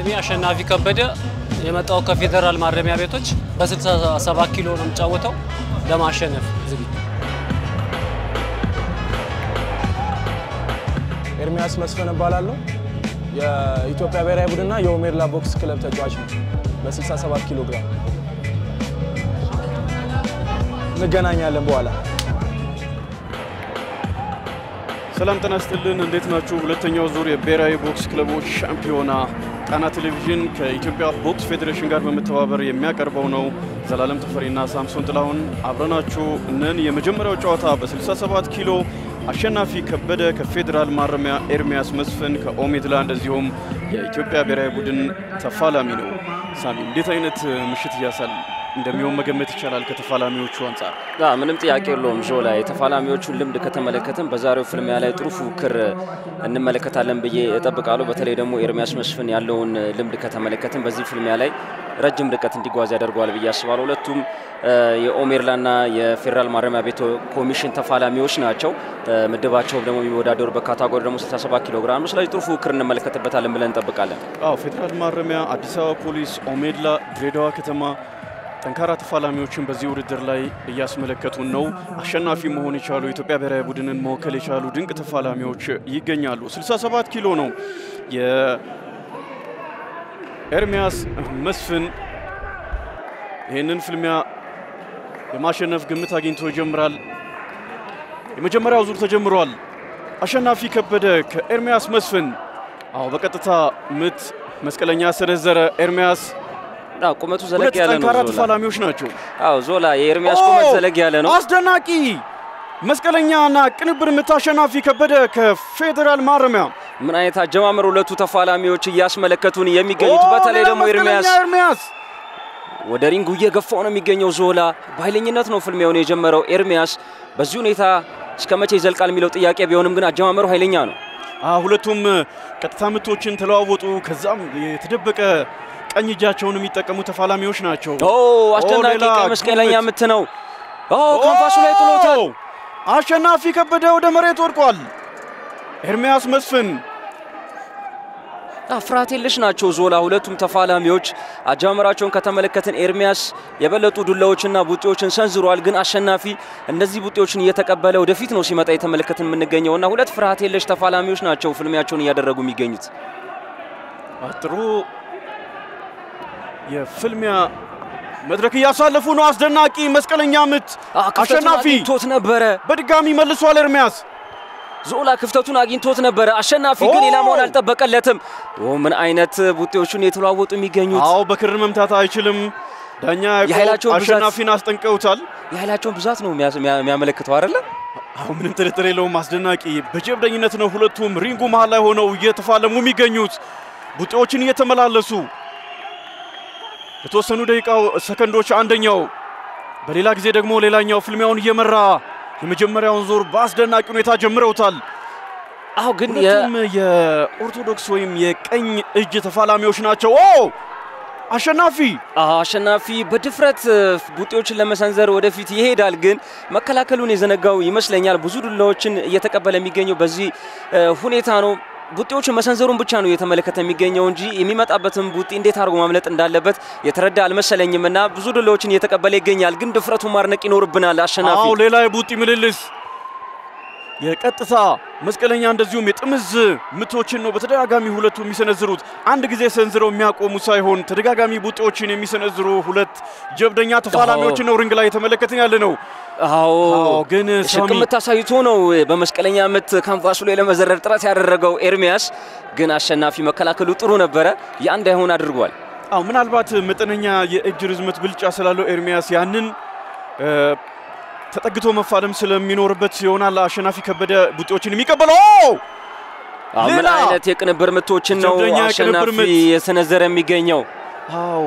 ስሜ አሸናፊ ከበደ የመጣው ከፌዴራል ማረሚያ ቤቶች በ67 ኪሎ ነው የምጫወተው ለማሸነፍ ዝግጁ። ኤርሚያስ መስፍን እባላለሁ። የኢትዮጵያ ብሔራዊ ቡድንና የኦሜርላ ቦክስ ክለብ ተጫዋች ነው። በ67 ኪሎ ግራም እንገናኛለን በኋላ። ሰላም ጤና ይስጥልን። እንዴት ናችሁ? ሁለተኛው ዙር የብሔራዊ ቦክስ ክለቦች ሻምፒዮና ጣና ቴሌቪዥን ከኢትዮጵያ ቦክስ ፌዴሬሽን ጋር በመተባበር የሚያቀርበው ነው። ዘላለም ተፈሪና ሳምሶን ጥላሁን አብረናችሁ እነን የመጀመሪያው ጨዋታ በ67 ኪሎ አሸናፊ ከበደ ከፌዴራል ማረሚያ፣ ኤርሚያስ መስፍን ከኦሜድላ እንደዚሁም የኢትዮጵያ ብሔራዊ ቡድን ተፋላሚ ነው። ሳሚ እንዴት አይነት ምሽት እያሳል እንደሚሆን መገመት ይቻላል ከተፋላሚዎቹ አንጻር? ያ ምንም ጥያቄ የለውም። ዞ ላይ የተፋላሚዎቹን ልምድ ከተመለከትን በዛሬው ፍልሚያ ላይ ጥሩ ፉክክር እንመለከታለን ብዬ እጠብቃለሁ። በተለይ ደግሞ ኤርሚያስ መስፍን ያለውን ልምድ ከተመለከትን በዚህ ፍልሚያ ላይ ረጅም ርቀት እንዲጓዝ ያደርገዋል ብዬ አስባለሁ። ሁለቱም የኦሜርላና የፌዴራል ማረሚያ ቤት ኮሚሽን ተፋላሚዎች ናቸው። ምድባቸው ደግሞ የሚወዳደሩ በካታጎሪ ደግሞ 67 ኪሎ ግራም ነው። ስለዚህ ጥሩ ፉክክር እንመለከትበታለን ብለን እንጠብቃለን። አዎ ፌዴራል ማረሚያ፣ አዲስ አበባ ፖሊስ፣ ኦሜድላ፣ ድሬዳዋ ከተማ ጠንካራ ተፋላሚዎችን በዚህ ውድድር ላይ እያስመለከቱን ነው። አሸናፊ መሆን የቻሉ የኢትዮጵያ ብሔራዊ ቡድንን መወከል የቻሉ ድንቅ ተፋላሚዎች ይገኛሉ። 67 ኪሎ ነው የኤርሚያስ መስፍን። ይህንን ፍልሚያ የማሸነፍ ግምት አግኝቶ ይጀምራል። የመጀመሪያው ዙር ተጀምሯል። አሸናፊ ከበደ ከኤርሚያስ መስፍን። አዎ በቀጥታ ምት መስቀለኛ ሰነዘረ ኤርሚያስ አዎ ቁመቱ ዘለግ ሁለት ያለ ነው። ጠንካራ ዞላ ተፋላሚዎች ናቸው። አዎ ዞላ የኤርሚያስ ቁመት ዘለግ ያለ ነው። አስደናቂ መስቀለኛና ቅንብር ምት አሸናፊ ከበደ ከፌዴራል ማረሚያ ምን አይነት አጀማመር ሁለቱ ተፋላሚዎች እያስመለከቱን የሚገኙት በተለይ ደግሞ ኤርሚያስ ኤርሚያስ ወደ ሪንጉ እየገፋው ነው የሚገኘው። ዞላ በኃይለኝነት ነው ፍልሚያውን የጀመረው። ኤርሚያስ በዚህ ሁኔታ እስከ መቼ ይዘልቃል የሚለው ጥያቄ ቢሆንም ግን አጀማመሩ ኃይለኛ ነው። አ ሁለቱም ቀጥታ ምቶችን ተለዋወጡ። ከዛም የተደበቀ ቀኝ እጃቸውን የሚጠቀሙ ተፋላሚዎች ናቸው። ኦ አስደናቂ ሌላ ቀይ መስቀለኛ ጉልበት። ምት ነው። ኦ ካንቫሱ ላይ ጥሎታል። ኦ! አሸናፊ ከበደ ወደ መሬት ወድቋል። ኤርሚያስ መስፍን አ ፍርሃት የለሽ ናቸው ዞላ ሁለቱም ተፋላሚዎች። አጀማመራቸውን ከተመለከትን ኤርሚያስ የበለጡ ዱላዎችና ቡጢዎችን ሰንዝሯል። ግን አሸናፊ እነዚህ ቡጢዎችን እየተቀበለ ወደፊት ነው ሲመጣ የተመለከትን የምንገኘው እና ሁለት ፍርሃት የለሽ ተፋላሚዎች ናቸው ፍልሚያቸውን እያደረጉ የሚገኙት። አ፣ ጥሩ የፍልሚያ መድረክ እያሳለፉ ነው። አስደናቂ መስቀለኛ ምት አ፣ ክፍተቱን አሸናፊ አግኝቶት ነበረ። በድጋሚ መልሷል። ኤርሚያስ ዞላ ክፍተቱን አግኝቶት ነበረ። አሸናፊ ግን ኦ! ኢላማውን አልጠበቀለትም። ኦ ምን አይነት ቡጢዎቹን የተለዋወጡ የሚገኙት አዎ በክር መምታት አይችልም። ዳኛ ያዕቆብ የኃይላቸውን ብዛት- አሸናፊን አስጠንቀውታል። የኃይላቸውን ብዛት ነው የሚያስ- የሚያ- የሚያመለክተው አይደለ? አሁን ምንም ጥርጥር የለውም። አስደናቂ በጀብደኝነት ነው ሁለቱም ሪንጉ መሃል ላይ ሆነው እየተፋለሙ የሚገኙት ቡጢዎችን እየተመላለሱ ለተወሰኑ ደቂቃው ሰከንዶች አንደኛው፣ በሌላ ጊዜ ደግሞ ሌላኛው ፍልሚያውን እየመራ የመጀመሪያውን ዙር በአስደናቂ ሁኔታ ጀምረውታል። አዎ ግን የ- ሁለቱም የኦርቶዶክስ ወይም የቀኝ እጅ ተፋላሚዎች ናቸው። ኦ አሸናፊ አዎ፣ አሸናፊ በድፍረት እ፣ ቡጢዎችን ለመሰንዘር ወደፊት ይሄዳል፣ ግን መከላከሉን የዘነጋው ይመስለኛል። ብዙ ዱላዎችን እየተቀበለ የሚገኘው በዚህ እ፣ ሁኔታ ነው። ቡጢዎችን መሰንዘሩን ብቻ ነው እየተመለከተ የሚገኘው እንጂ የሚመጣበትን ቡጢ እንዴት አድርጎ ማምለጥ እንዳለበት የተረዳ አልመሰለኝም እና ብዙ ዱላዎችን እየተቀበለ ይገኛል። ግን ድፍረቱን ማድነቅ ይኖርብናል። አሸናፊ አዎ ሌላ የቡጢ ምልልስ የቀጥታ መስቀለኛ እንደዚሁም የጥምዝ ምቶችን ነው በተደጋጋሚ ሁለቱ የሚሰነዝሩት። አንድ ጊዜ ሰንዝረው የሚያቆሙ ሳይሆን ተደጋጋሚ ቡጢዎችን የሚሰነዝሩ ሁለት ጀብደኛ ተፋላሚዎችን ነው ሪንግ ላይ የተመለከትን ያለ ነው። አዎ አዎ፣ ግን ሳሚ ሽቅምት አሳይቶ ነው በመስቀለኛ ምት ካንቫሱ ላይ ለመዘረር ጥረት ያደረገው ኤርሚያስ። ግን አሸናፊ መከላከሉ ጥሩ ነበረ። ያ እንዳይሆን አድርጓል። አዎ ምናልባት መጠነኛ የእጅ ርዝመት ብልጫ ስላለው ኤርሚያስ ያንን እ፣ ተጠግቶ መፋለም ስለሚኖርበት ይሆናል አሸናፊ ከበደ ቡጢዎችን የሚቀበለው። ኦ! አዎ፣ ምን ሌላ አይነት የቅንብር ምቶችን ነው ጀብደኛ የቅንብር አሸናፊ ምት። የሰነዘረ የሚገኘው? አዎ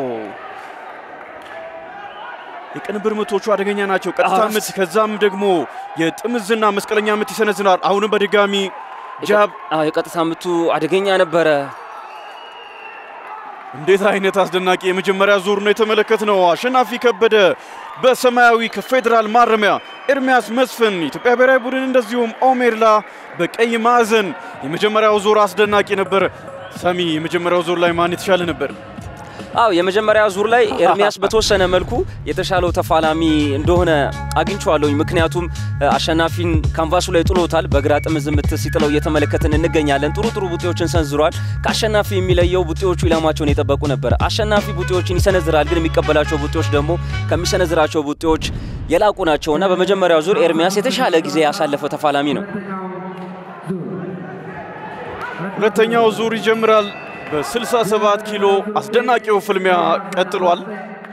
የቅንብር ምቶቹ አደገኛ ናቸው። ቀጥታ አዎ። ምት፣ ከዛም ደግሞ የጥምዝና መስቀለኛ ምት ይሰነዝራል። አሁንም በድጋሚ ጃብ። አዎ፣ የቀጥታ ምቱ አደገኛ ነበረ። እንዴት አይነት አስደናቂ የመጀመሪያ ዙር ነው የተመለከትነው። አሸናፊ ከበደ በሰማያዊ ከፌዴራል ማረሚያ፣ ኤርሚያስ መስፍን ኢትዮጵያ ብሔራዊ ቡድን እንደዚሁም ኦሜርላ በቀይ ማዕዘን። የመጀመሪያው ዙር አስደናቂ ነበር። ሳሚ የመጀመሪያው ዙር ላይ ማን የተሻለ ነበር? አው የመጀመሪያ ዙር ላይ ኤርሚያስ በተወሰነ መልኩ የተሻለው ተፋላሚ እንደሆነ አግኝቼዋለሁኝ። ምክንያቱም አሸናፊን ካንቫሱ ላይ ጥሎታል። በግራ ጥምዝ ምት ሲጥለው እየተመለከትን እንገኛለን። ጥሩ ጥሩ ቡጤዎችን ሰንዝሯል። ከአሸናፊ የሚለየው ቡጤዎቹ ኢላማቸውን የጠበቁ ነበር። አሸናፊ ቡጤዎችን ይሰነዝራል፣ ግን የሚቀበላቸው ቡጤዎች ደግሞ ከሚሰነዝራቸው ቡጤዎች የላቁ ናቸው እና በመጀመሪያው ዙር ኤርሚያስ የተሻለ ጊዜ ያሳለፈ ተፋላሚ ነው። ሁለተኛው ዙር ይጀምራል። በ67 ኪሎ አስደናቂው ፍልሚያ ቀጥሏል።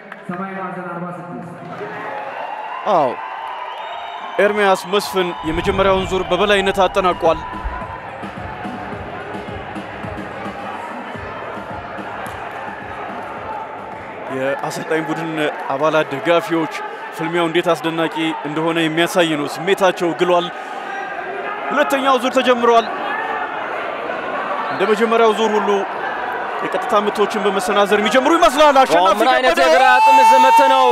አዎ ኤርሚያስ መስፍን የመጀመሪያውን ዙር በበላይነት አጠናቋል። የአሰልጣኝ ቡድን አባላት፣ ደጋፊዎች ፍልሚያው እንዴት አስደናቂ እንደሆነ የሚያሳይ ነው። ስሜታቸው ግሏል። ሁለተኛው ዙር ተጀምሯል። እንደ መጀመሪያው ዙር ሁሉ የቀጥታ ምቶችን በመሰናዘር የሚጀምሩ ይመስላል። አሸናፊ ምን አይነት ከበደ የግራ ጥምዝ ምት ነው!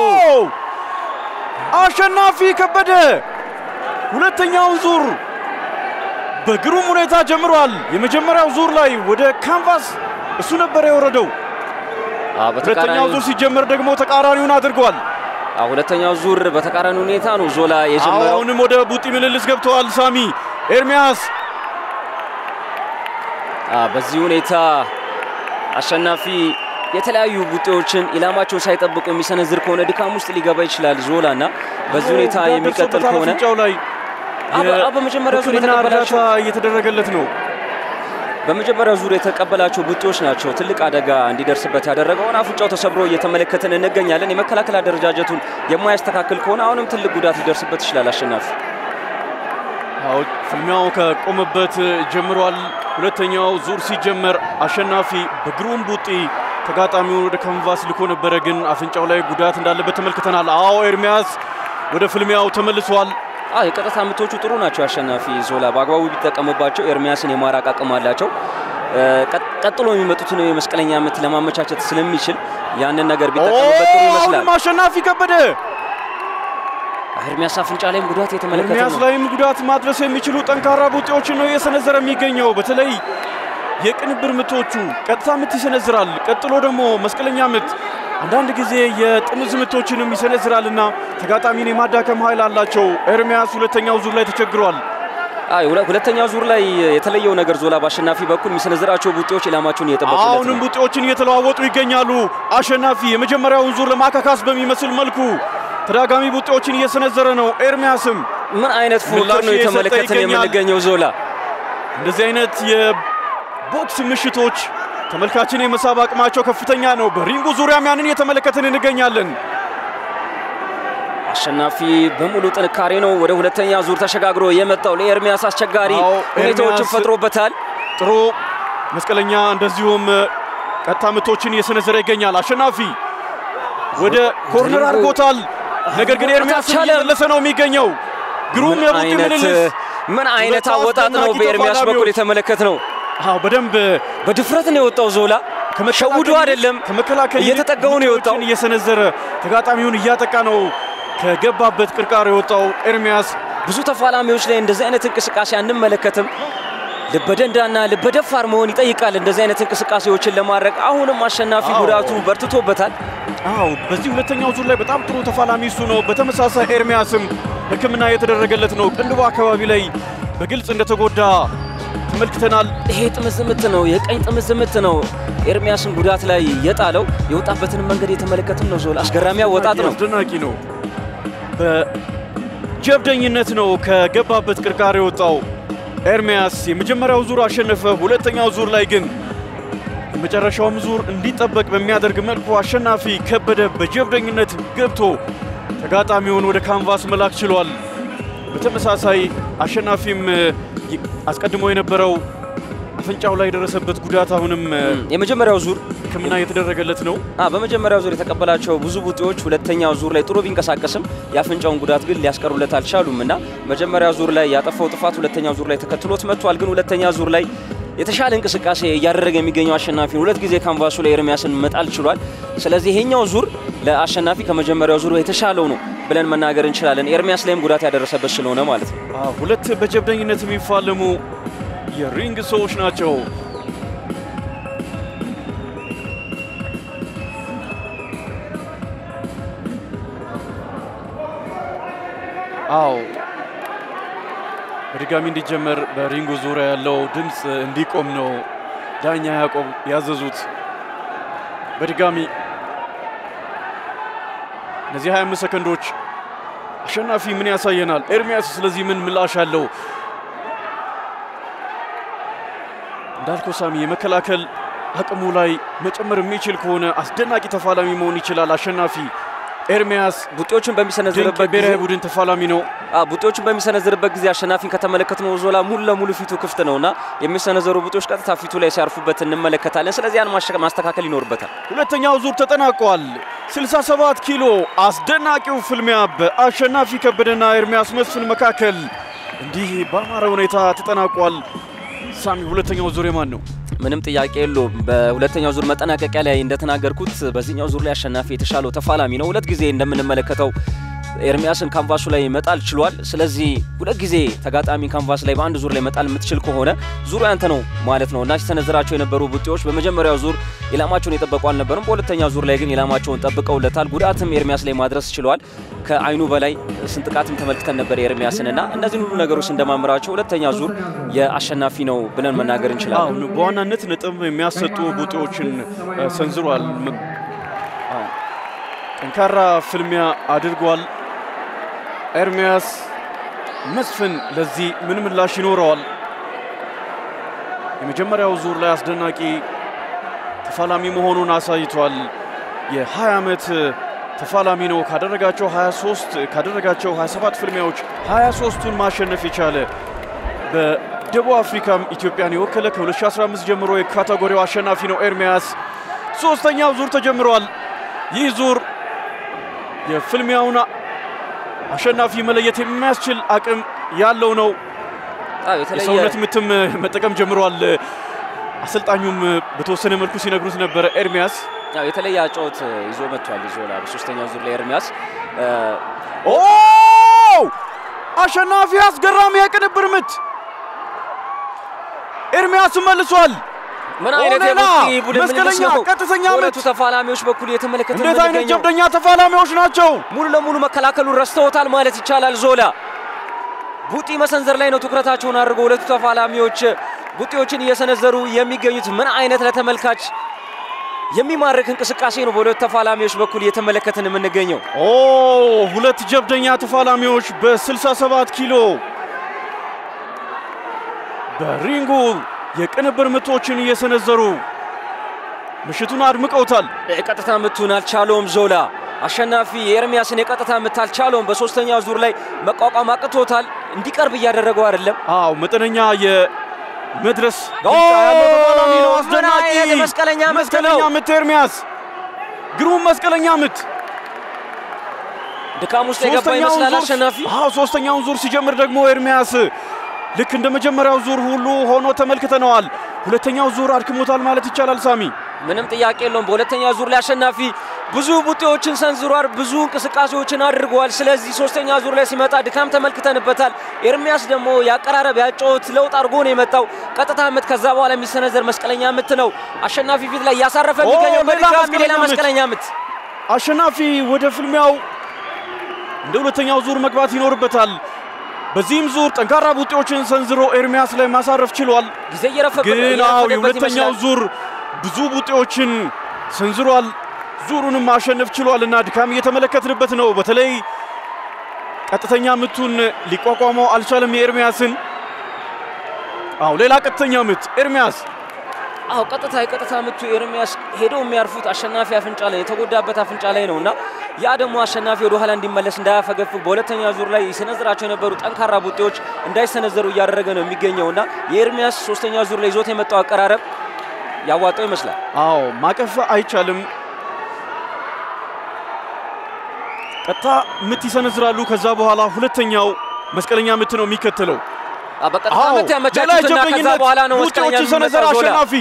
አሸናፊ ከበደ ሁለተኛውን ዙር በግሩም ሁኔታ ጀምሯል። የመጀመሪያው ዙር ላይ ወደ ካንቫስ እሱ ነበር የወረደው። አዎ፣ ሁለተኛው በተቃራኒ ዙር ሲጀመር ደግሞ ተቃራኒውን አድርጓል። አዎ፣ ሁለተኛው ዙር በተቃራኒ ሁኔታ ነው ዞላ የጀመረው። አሁንም ወደ ቡጢ ምልልስ ገብተዋል። ሳሚ ኤርሚያስ አ በዚህ ሁኔታ አሸናፊ የተለያዩ ቡጤዎችን ኢላማቸውን ሳይጠብቁ የሚሰነዝር ከሆነ ድካም ውስጥ ሊገባ ይችላል ዞላ እና በዚህ ሁኔታ ጉዳት የሚቀጥል ደርሶበታል ከሆነ አፍንጫው ላይ አበ- አበ በመጀመሪያው ዙር የሕክምና የተቀበላቸው እርዳታ እየተደረገለት ነው። በመጀመሪያው ዙር የተቀበላቸው ቡጤዎች ናቸው ትልቅ አደጋ እንዲደርስበት ያደረገውን አፍንጫው ተሰብሮ እየተመለከትን እንገኛለን። የመከላከል አደረጃጀቱን የማያስተካክል ከሆነ አሁንም ትልቅ ጉዳት ሊደርስበት ይችላል አሸናፊ። አዎ ፍልሚያው ከቆመበት ጀምሯል። ሁለተኛው ዙር ሲጀመር አሸናፊ በግሩም ቡጢ ተጋጣሚውን ወደ ካንቫስ ልኮ ነበረ፣ ግን አፍንጫው ላይ ጉዳት እንዳለበት ተመልክተናል። አዎ ኤርሚያስ ወደ ፍልሚያው ተመልሷል። አ የቀጥታ ምቶቹ ጥሩ ናቸው። አሸናፊ ዞላ በአግባቡ ቢጠቀምባቸው ኤርሚያስን የማራቅ አቅም አላቸው። እ፣ ቀጥ- ቀጥሎ የሚመጡትን የመስቀለኛ ምት ለማመቻቸት ስለሚችል ያንን ነገር ቢጠቀምበት ጥሩ ይመስላል። አሁንም አሸናፊ ከበደ ኤርሚያስ አፍንጫ ላይም ጉዳት የተመለከተ ኤርሚያስ ነው። ላይም ጉዳት ማድረስ የሚችሉ ጠንካራ ቡጢዎችን ነው እየሰነዘረ የሚገኘው። በተለይ የቅንብር ምቶቹ ቀጥታ ምት ይሰነዝራል። ቀጥሎ ደግሞ መስቀለኛ ምት፣ አንዳንድ ጊዜ የጥምዝ ምቶችንም ይሰነዝራልና ተጋጣሚን የማዳከም ኃይል አላቸው። ኤርሚያስ ሁለተኛው ዙር ላይ ተቸግሯል። አይ ሁለ- ሁለተኛው ዙር ላይ የተለየው ነገር ዞላ በአሸናፊ በኩል የሚሰነዝራቸው ቡጤዎች ኢላማቸውን እየጠበቁለት አሁንም ነው። ቡጢዎችን እየተለዋወጡ ይገኛሉ። አሸናፊ የመጀመሪያውን ዙር ለማካካስ በሚመስል መልኩ ተደጋጋሚ ቡጢዎችን እየሰነዘረ ነው። ኤርሚያስም ምን አይነት ፉክክር ምላሽ ነው እየሰጠ የተመለከትን ይገኛል። የምንገኘው ዞላ እንደዚህ አይነት የቦክስ ምሽቶች ተመልካችን የመሳብ አቅማቸው ከፍተኛ ነው። በሪንጉ ዙሪያም ያንን እየተመለከትን እንገኛለን። አሸናፊ በሙሉ ጥንካሬ ነው ወደ ሁለተኛ ዙር ተሸጋግሮ የመጣው። ለኤርሚያስ አስቸጋሪ አዎ፣ ሁኔታዎችን ኤርሚያስ ፈጥሮበታል። ጥሩ መስቀለኛ እንደዚሁም ቀጥታ ምቶችን እየሰነዘረ ይገኛል። አሸናፊ ወደ ኮርነር ድሪንጉ አድርጎታል። ነገር ግን ኤርሚያስ አልቻለም። እየመለሰ ነው የሚገኘው። ግሩም ምን የቡጢ አይነት ምልልስ ምን አይነት ሁለት አወጣጥ ነው አስደናቂ በኤርሚያስ በኩል ተፋላሚዎች። የተመለከት ነው። አዎ በደንብ በድፍረት ነው የወጣው ዞላ። ሸውዶ አይደለም ከመከላከል ይልቅ እየተጠጋው ነው የወጣው። ቡጢዎችን እየሰነዘረ ተጋጣሚውን እያጠቃ ነው ከገባበት ቅርቃር የወጣው ኤርሚያስ ብዙ ተፋላሚዎች ላይ እንደዚህ አይነት እንቅስቃሴ አንመለከትም። ልበደንዳና ልበደፋር መሆን ይጠይቃል እንደዚህ አይነት እንቅስቃሴዎችን ለማድረግ። አሁንም አሸናፊ አዎ። ጉዳቱ በርትቶበታል። አዎ በዚህ ሁለተኛው ዙር ላይ በጣም ጥሩ ተፋላሚ እሱ ነው። በተመሳሳይ ኤርሚያስም ሕክምና የተደረገለት ነው። ቅንድቡ አካባቢ ላይ በግልጽ እንደተጎዳ ተመልክተናል። ይሄ ጥምዝ ምት ነው፣ የቀኝ ጥምዝ ምት ነው ኤርሚያስን ጉዳት ላይ የጣለው። የወጣበትን መንገድ የተመለከትን ነው። ዞላ አስገራሚ አወጣጥ ነው። አስደናቂ ነው። በጀብደኝነት ነው ከገባበት ቅርቃር የወጣው ኤርሚያስ። የመጀመሪያው ዙር አሸነፈ። ሁለተኛው ዙር ላይ ግን የመጨረሻውም ዙር እንዲጠበቅ በሚያደርግ መልኩ አሸናፊ ከበደ በጀብደኝነት ገብቶ ተጋጣሚውን ወደ ካንቫስ መላክ ችሏል። በተመሳሳይ አሸናፊም ይ- አስቀድሞ የነበረው አፍንጫው ላይ የደረሰበት ጉዳት አሁንም የመጀመሪያው ዙር ሕክምና እየተደረገው ነው። አ በመጀመሪያው ዙር የተቀበላቸው ብዙ ቡጢዎች ሁለተኛው ዙር ላይ ጥሩ ቢንቀሳቀስም የአፍንጫውን ጉዳት ግን ሊያስቀሩለት አልቻሉም እና መጀመሪያው ዙር ላይ ያጠፋው ጥፋት ሁለተኛው ዙር ላይ ተከትሎት መጥቷል። ግን ሁለተኛ ዙር ላይ የተሻለ እንቅስቃሴ እያደረገ የሚገኘው አሸናፊ ሁለት ጊዜ ካንቫሱ ላይ ኤርሚያስን መጣል ችሏል። ስለዚህ ይሄኛው ዙር ለአሸናፊ ከመጀመሪያው ዙር የተሻለው ነው ብለን መናገር እንችላለን። ኤርሚያስ ላይም ጉዳት ያደረሰበት ስለሆነ ማለት ነው። አዎ፣ ሁለት በጀብደኝነት የሚፋለሙ የሪንግ ሰዎች ናቸው። አዎ በድጋሚ እንዲጀመር በሪንጉ ዙሪያ ያለው ድምፅ እንዲቆም ነው ዳኛ ያዕቆብ ያዘዙት። በድጋሚ እነዚህ 25 ሰከንዶች አሸናፊ ምን ያሳየናል? ኤርሚያስ ስለዚህ ምን ምላሽ አለው? እንዳልከው ሳሚ የመከላከል አቅሙ ላይ መጨመር የሚችል ከሆነ አስደናቂ ተፋላሚ መሆን ይችላል። አሸናፊ ኤርሚያስ ቡጢዎችን ድንቅ በሚሰነዝርበት ጊዜ ብሔራዊ ቡድን ተፋላሚ ነው። አ ቡጢዎችን በሚሰነዝርበት ጊዜ አሸናፊን ከተመለከትነው ዞላ ሙሉ ለሙሉ ፊቱ ክፍት ነውና የሚሰነዘሩ ቡጢዎች ቀጥታ ፊቱ ላይ ሲያርፉበት እንመለከታለን። ስለዚህ ያን ማሸ- ማስተካከል ይኖርበታል። ሁለተኛው ዙር ተጠናቋል። 67 ኪሎ አስደናቂው ፍልሚያ በአሸናፊ ከበደና ኤርሚያስ መስፍን መካከል እንዲህ በአማረ ሁኔታ ተጠናቋል። ሳሚ ሁለተኛው ዙር የማን ነው? ምንም ጥያቄ የለውም። በሁለተኛው ዙር መጠናቀቂያ ላይ እንደተናገርኩት በዚህኛው ዙር ላይ አሸናፊ የተሻለው ተፋላሚ ነው። ሁለት ጊዜ እንደምንመለከተው ኤርሚያስን ካንቫሱ ላይ መጣል ችሏል። ስለዚህ ሁለት ጊዜ ተጋጣሚ ካንቫስ ላይ በአንድ ዙር ላይ መጣል የምትችል ከሆነ ዙሩ ያንተ ነው ማለት ነው እና ሲሰነዝራቸው የነበሩ ቡጢዎች በመጀመሪያው ዙር ኢላማቸውን የጠበቁ አልነበሩም። በሁለተኛ ዙር ላይ ግን ኢላማቸውን ጠብቀውለታል። ጉዳትም ኤርሚያስ ላይ ማድረስ ችለዋል። ከአይኑ በላይ ስንጥቃትም ተመልክተን ነበር የኤርሚያስን እና እነዚህን ሁሉ ነገሮች እንደማምራቸው ሁለተኛ ዙር የአሸናፊ ነው ብለን መናገር እንችላለን። አሁን በዋናነት ነጥብ የሚያሰጡ ቡጢዎችን እ፣ ሰንዝሯል። ም- አዎ፣ ጠንካራ ፍልሚያ አድርጓል። ኤርሚያስ መስፍን ለዚህ ምን ምላሽ ይኖረዋል? የመጀመሪያው ዙር ላይ አስደናቂ ተፋላሚ መሆኑን አሳይቷል። የ20 ዓመት ተፋላሚ ነው። ካደረጋቸው 23 ካደረጋቸው 27 ፍልሚያዎች 23ቱን ማሸነፍ የቻለ በደቡብ አፍሪካም ኢትዮጵያን የወከለ ከ2015 ጀምሮ የካቴጎሪው አሸናፊ ነው ኤርሚያስ። ሶስተኛው ዙር ተጀምሯል። ይህ ዙር የፍልሚያውን አሸናፊ መለየት የሚያስችል አቅም ያለው ነው። አዎ፣ የተለየ የሰውነት ምትም መጠቀም ጀምሯል። አሰልጣኙም በተወሰነ መልኩ ሲነግሩት ነበረ ኤርሚያስ ያው የተለየ አጨዋወት ይዞ መጥቷል። ይዞላ በሶስተኛው ዙር ላይ ኤርሚያስ እ፣ ኦ አሸናፊ አስገራሚ የቅንብር ምት ኤርሚያስ መልሷል። ምን አይነት ሌላ የቡጢ ቡድን መስቀለኛ ምልልስ ነው! ቀጥተኛ በሁለቱ ምት! ተፋላሚዎች በኩል የተመለከተ እንዴት አይነት ጀብደኛ ተፋላሚዎች ናቸው! ሙሉ ለሙሉ መከላከሉን ረስተውታል ማለት ይቻላል። ዞላ ቡጢ መሰንዘር ላይ ነው ትኩረታቸውን አድርገው ሁለቱ ተፋላሚዎች ቡጢዎችን እየሰነዘሩ የሚገኙት። ምን አይነት ለተመልካች የሚማርክ እንቅስቃሴ ነው በሁለቱ ተፋላሚዎች በኩል እየተመለከትን የምንገኘው። ኦ ሁለት ጀብደኛ ተፋላሚዎች በ67 ኪሎ በሪንጉ የቅንብር ምቶችን እየሰነዘሩ ምሽቱን አድምቀውታል። የቀጥታ ምቱን አልቻለውም ዞላ። አሸናፊ የኤርሚያስን የቀጥታ ምት አልቻለውም። በሶስተኛ ዙር ላይ መቋቋም አቅቶታል። እንዲቀርብ እያደረገው አይደለም። አዎ መጠነኛ የመድረስ ኦ! ብልጫ ያለው ተፋላሚ ነው። ምን አስደናቂ አይነት መስቀለኛ ምት መስቀለኛ ነው! ምት ኤርሚያስ፣ ግሩም መስቀለኛ ምት። ድካም ውስጥ የገባ ሶስተኛውን ይመስላል ዙር- አሸናፊ። አዎ ሶስተኛውን ዙር ሲጀምር ደግሞ ኤርሚያስ ልክ እንደ መጀመሪያው ዙር ሁሉ ሆኖ ተመልክተነዋል። ሁለተኛው ዙር አድክሞታል ማለት ይቻላል ሳሚ። ምንም ጥያቄ የለውም። በሁለተኛ ዙር ላይ አሸናፊ ብዙ ቡጢዎችን ሰንዝሯል፣ ብዙ እንቅስቃሴዎችን አድርገዋል። ስለዚህ ሶስተኛ ዙር ላይ ሲመጣ ድካም ተመልክተንበታል። ኤርሚያስ ደግሞ የአቀራረብ ያጨዋወት ለውጥ አድርጎ ነው የመጣው። ቀጥታ ምት፣ ከዛ በኋላ የሚሰነዘር መስቀለኛ ምት ነው አሸናፊ ፊት ላይ እያሳረፈ ኦ፣ የሚገኘው። ሌላ በድጋሚ መስቀለኛ ሌላ ምት። መስቀለኛ ምት አሸናፊ ወደ ፍልሚያው እንደ ሁለተኛው ዙር መግባት ይኖርበታል። በዚህም ዙር ጠንካራ ቡጢዎችን ሰንዝሮ ኤርሚያስ ላይ ማሳረፍ ችሏል። ጊዜ እየረፈበት ግን አዎ እየረፈደበት የሁለተኛው ይመስላል። ዙር ብዙ ቡጢዎችን ሰንዝሯል። ዙሩንም ማሸነፍ ችሏል እና ድካም እየተመለከትንበት ነው። በተለይ ቀጥተኛ ምቱን ሊቋቋመው አልቻለም የኤርሚያስን። አዎ ሌላ ቀጥተኛ ምት ኤርሚያስ አዎ ቀጥታ የቀጥታ ምቱ ኤርሚያስ ሄደው የሚያርፉት አሸናፊ አፍንጫ ላይ የተጎዳበት አፍንጫ ላይ ነው እና ያ ደግሞ አሸናፊ ወደ ኋላ እንዲመለስ እንዳያፈገፍግ በሁለተኛ ዙር ላይ ሲሰነዝራቸው የነበሩ ጠንካራ ቡጢዎች እንዳይሰነዘሩ እያደረገ ነው የሚገኘው እና የኤርሚያስ ሶስተኛ ዙር ላይ ይዞት የመጣው አቀራረብ ያዋጣው ይመስላል። አዎ ማቀፍ አይቻልም። ቀጥታ ምት ይሰነዝራሉ። ከዛ በኋላ ሁለተኛው መስቀለኛ ምት ነው የሚከተለው። አ፣ በቀጥታ አዎ ምት ሌላ ያመቻቹትና ከዛ የጀብደኝነት በኋላ ነው መስቀለኛ ቡጢዎችን ሰነዘረ የሚመጣው ዞላ። አሸናፊ።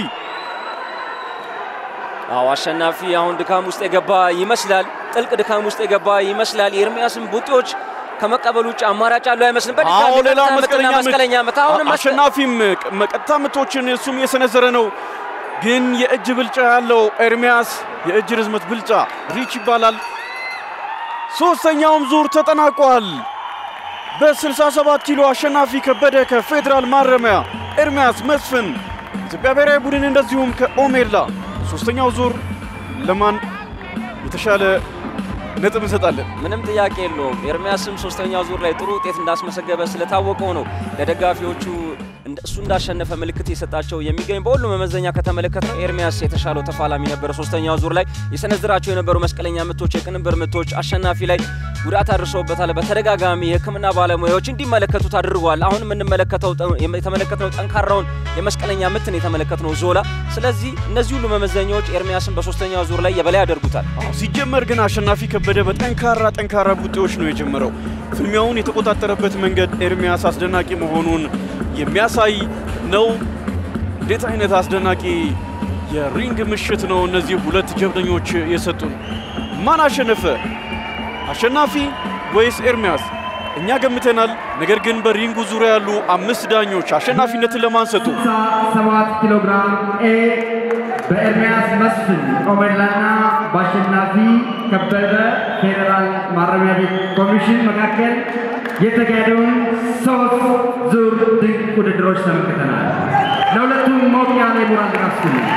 አዎ አሸናፊ አሁን ድካም ውስጥ የገባ ይመስላል። ጥልቅ ድካም ውስጥ የገባ ይመስላል። የኤርሚያስን ቡጢዎች ከመቀበል ውጭ አማራጭ ያለው አይመስልም። በድጋሚ አዎ ሌላ ቀጥታ ምትና መስቀለኛ ምት መስቀለኛ ምት አሁንም መስቀ- አሸናፊም ቀጥታ ምቶችን እሱም የሰነዘረ ነው። ግን የእጅ ብልጫ ያለው ኤርሚያስ የእጅ ርዝመት ብልጫ ሪች ይባላል። ሶስተኛውም ዙር ተጠናቋል። በ67 ኪሎ አሸናፊ ከበደ ከፌዴራል ማረሚያ፣ ኤርሚያስ መስፍን ኢትዮጵያ ብሔራዊ ቡድን እንደዚሁም ከኦሜላ ሶስተኛው ዙር ለማን የተሻለ ነጥብ እንሰጣለን? ምንም ጥያቄ የለውም። ኤርሚያስም ሶስተኛው ዙር ላይ ጥሩ ውጤት እንዳስመሰገበ ስለታወቀው ነው ለደጋፊዎቹ እንደ- እሱ እንዳሸነፈ ምልክት የሰጣቸው የሚገኝ በሁሉም መመዘኛ ከተመለከት ነው ኤርሚያስ የተሻለው ተፋላሚ ነበረ። ሶስተኛው ዙር ላይ የሰነዝራቸው የነበሩ መስቀለኛ ምቶች፣ የቅንብር ምቶች አሸናፊ ላይ ጉዳት አድርሰውበታል። በተደጋጋሚ የሕክምና ባለሙያዎች እንዲመለከቱት አድርገዋል። አሁን የምንመለከተው ጠ- የተመለከትነው ጠንካራውን የመስቀለኛ ምትን የተመለከትነው ዞላ። ስለዚህ እነዚህ ሁሉ መመዘኛዎች ኤርሚያስን በሶስተኛው ዙር ላይ የበላይ ያደርጉታል። አዎ፣ ሲጀመር ግን አሸናፊ ከበደ በጠንካራ ጠንካራ ቡጤዎች ነው የጀመረው። ፍልሚያውን የተቆጣጠረበት መንገድ ኤርሚያስ አስደናቂ መሆኑን የሚያሳይ ነው። እንዴት አይነት አስደናቂ የሪንግ ምሽት ነው እነዚህ ሁለት ጀብደኞች የሰጡን። ማን አሸነፈ? አሸናፊ ወይስ ኤርሚያስ? እኛ ገምተናል። ነገር ግን በሪንጉ ዙሪያ ያሉ አምስት ዳኞች አሸናፊነትን ለማን ሰጡ? 7 ኪሎ ግራም ኤ በኤርሚያስ መስፍን ኦሜላና በአሸናፊ ከበደ ፌዴራል ማረሚያ ቤት ኮሚሽን መካከል የተካሄደውን ሶስት ዙር ድንቅ ውድድሮች ተመልክተናል። ለሁለቱም ሞቅ ያለ የሞራል ድጋፍ ስጡልን።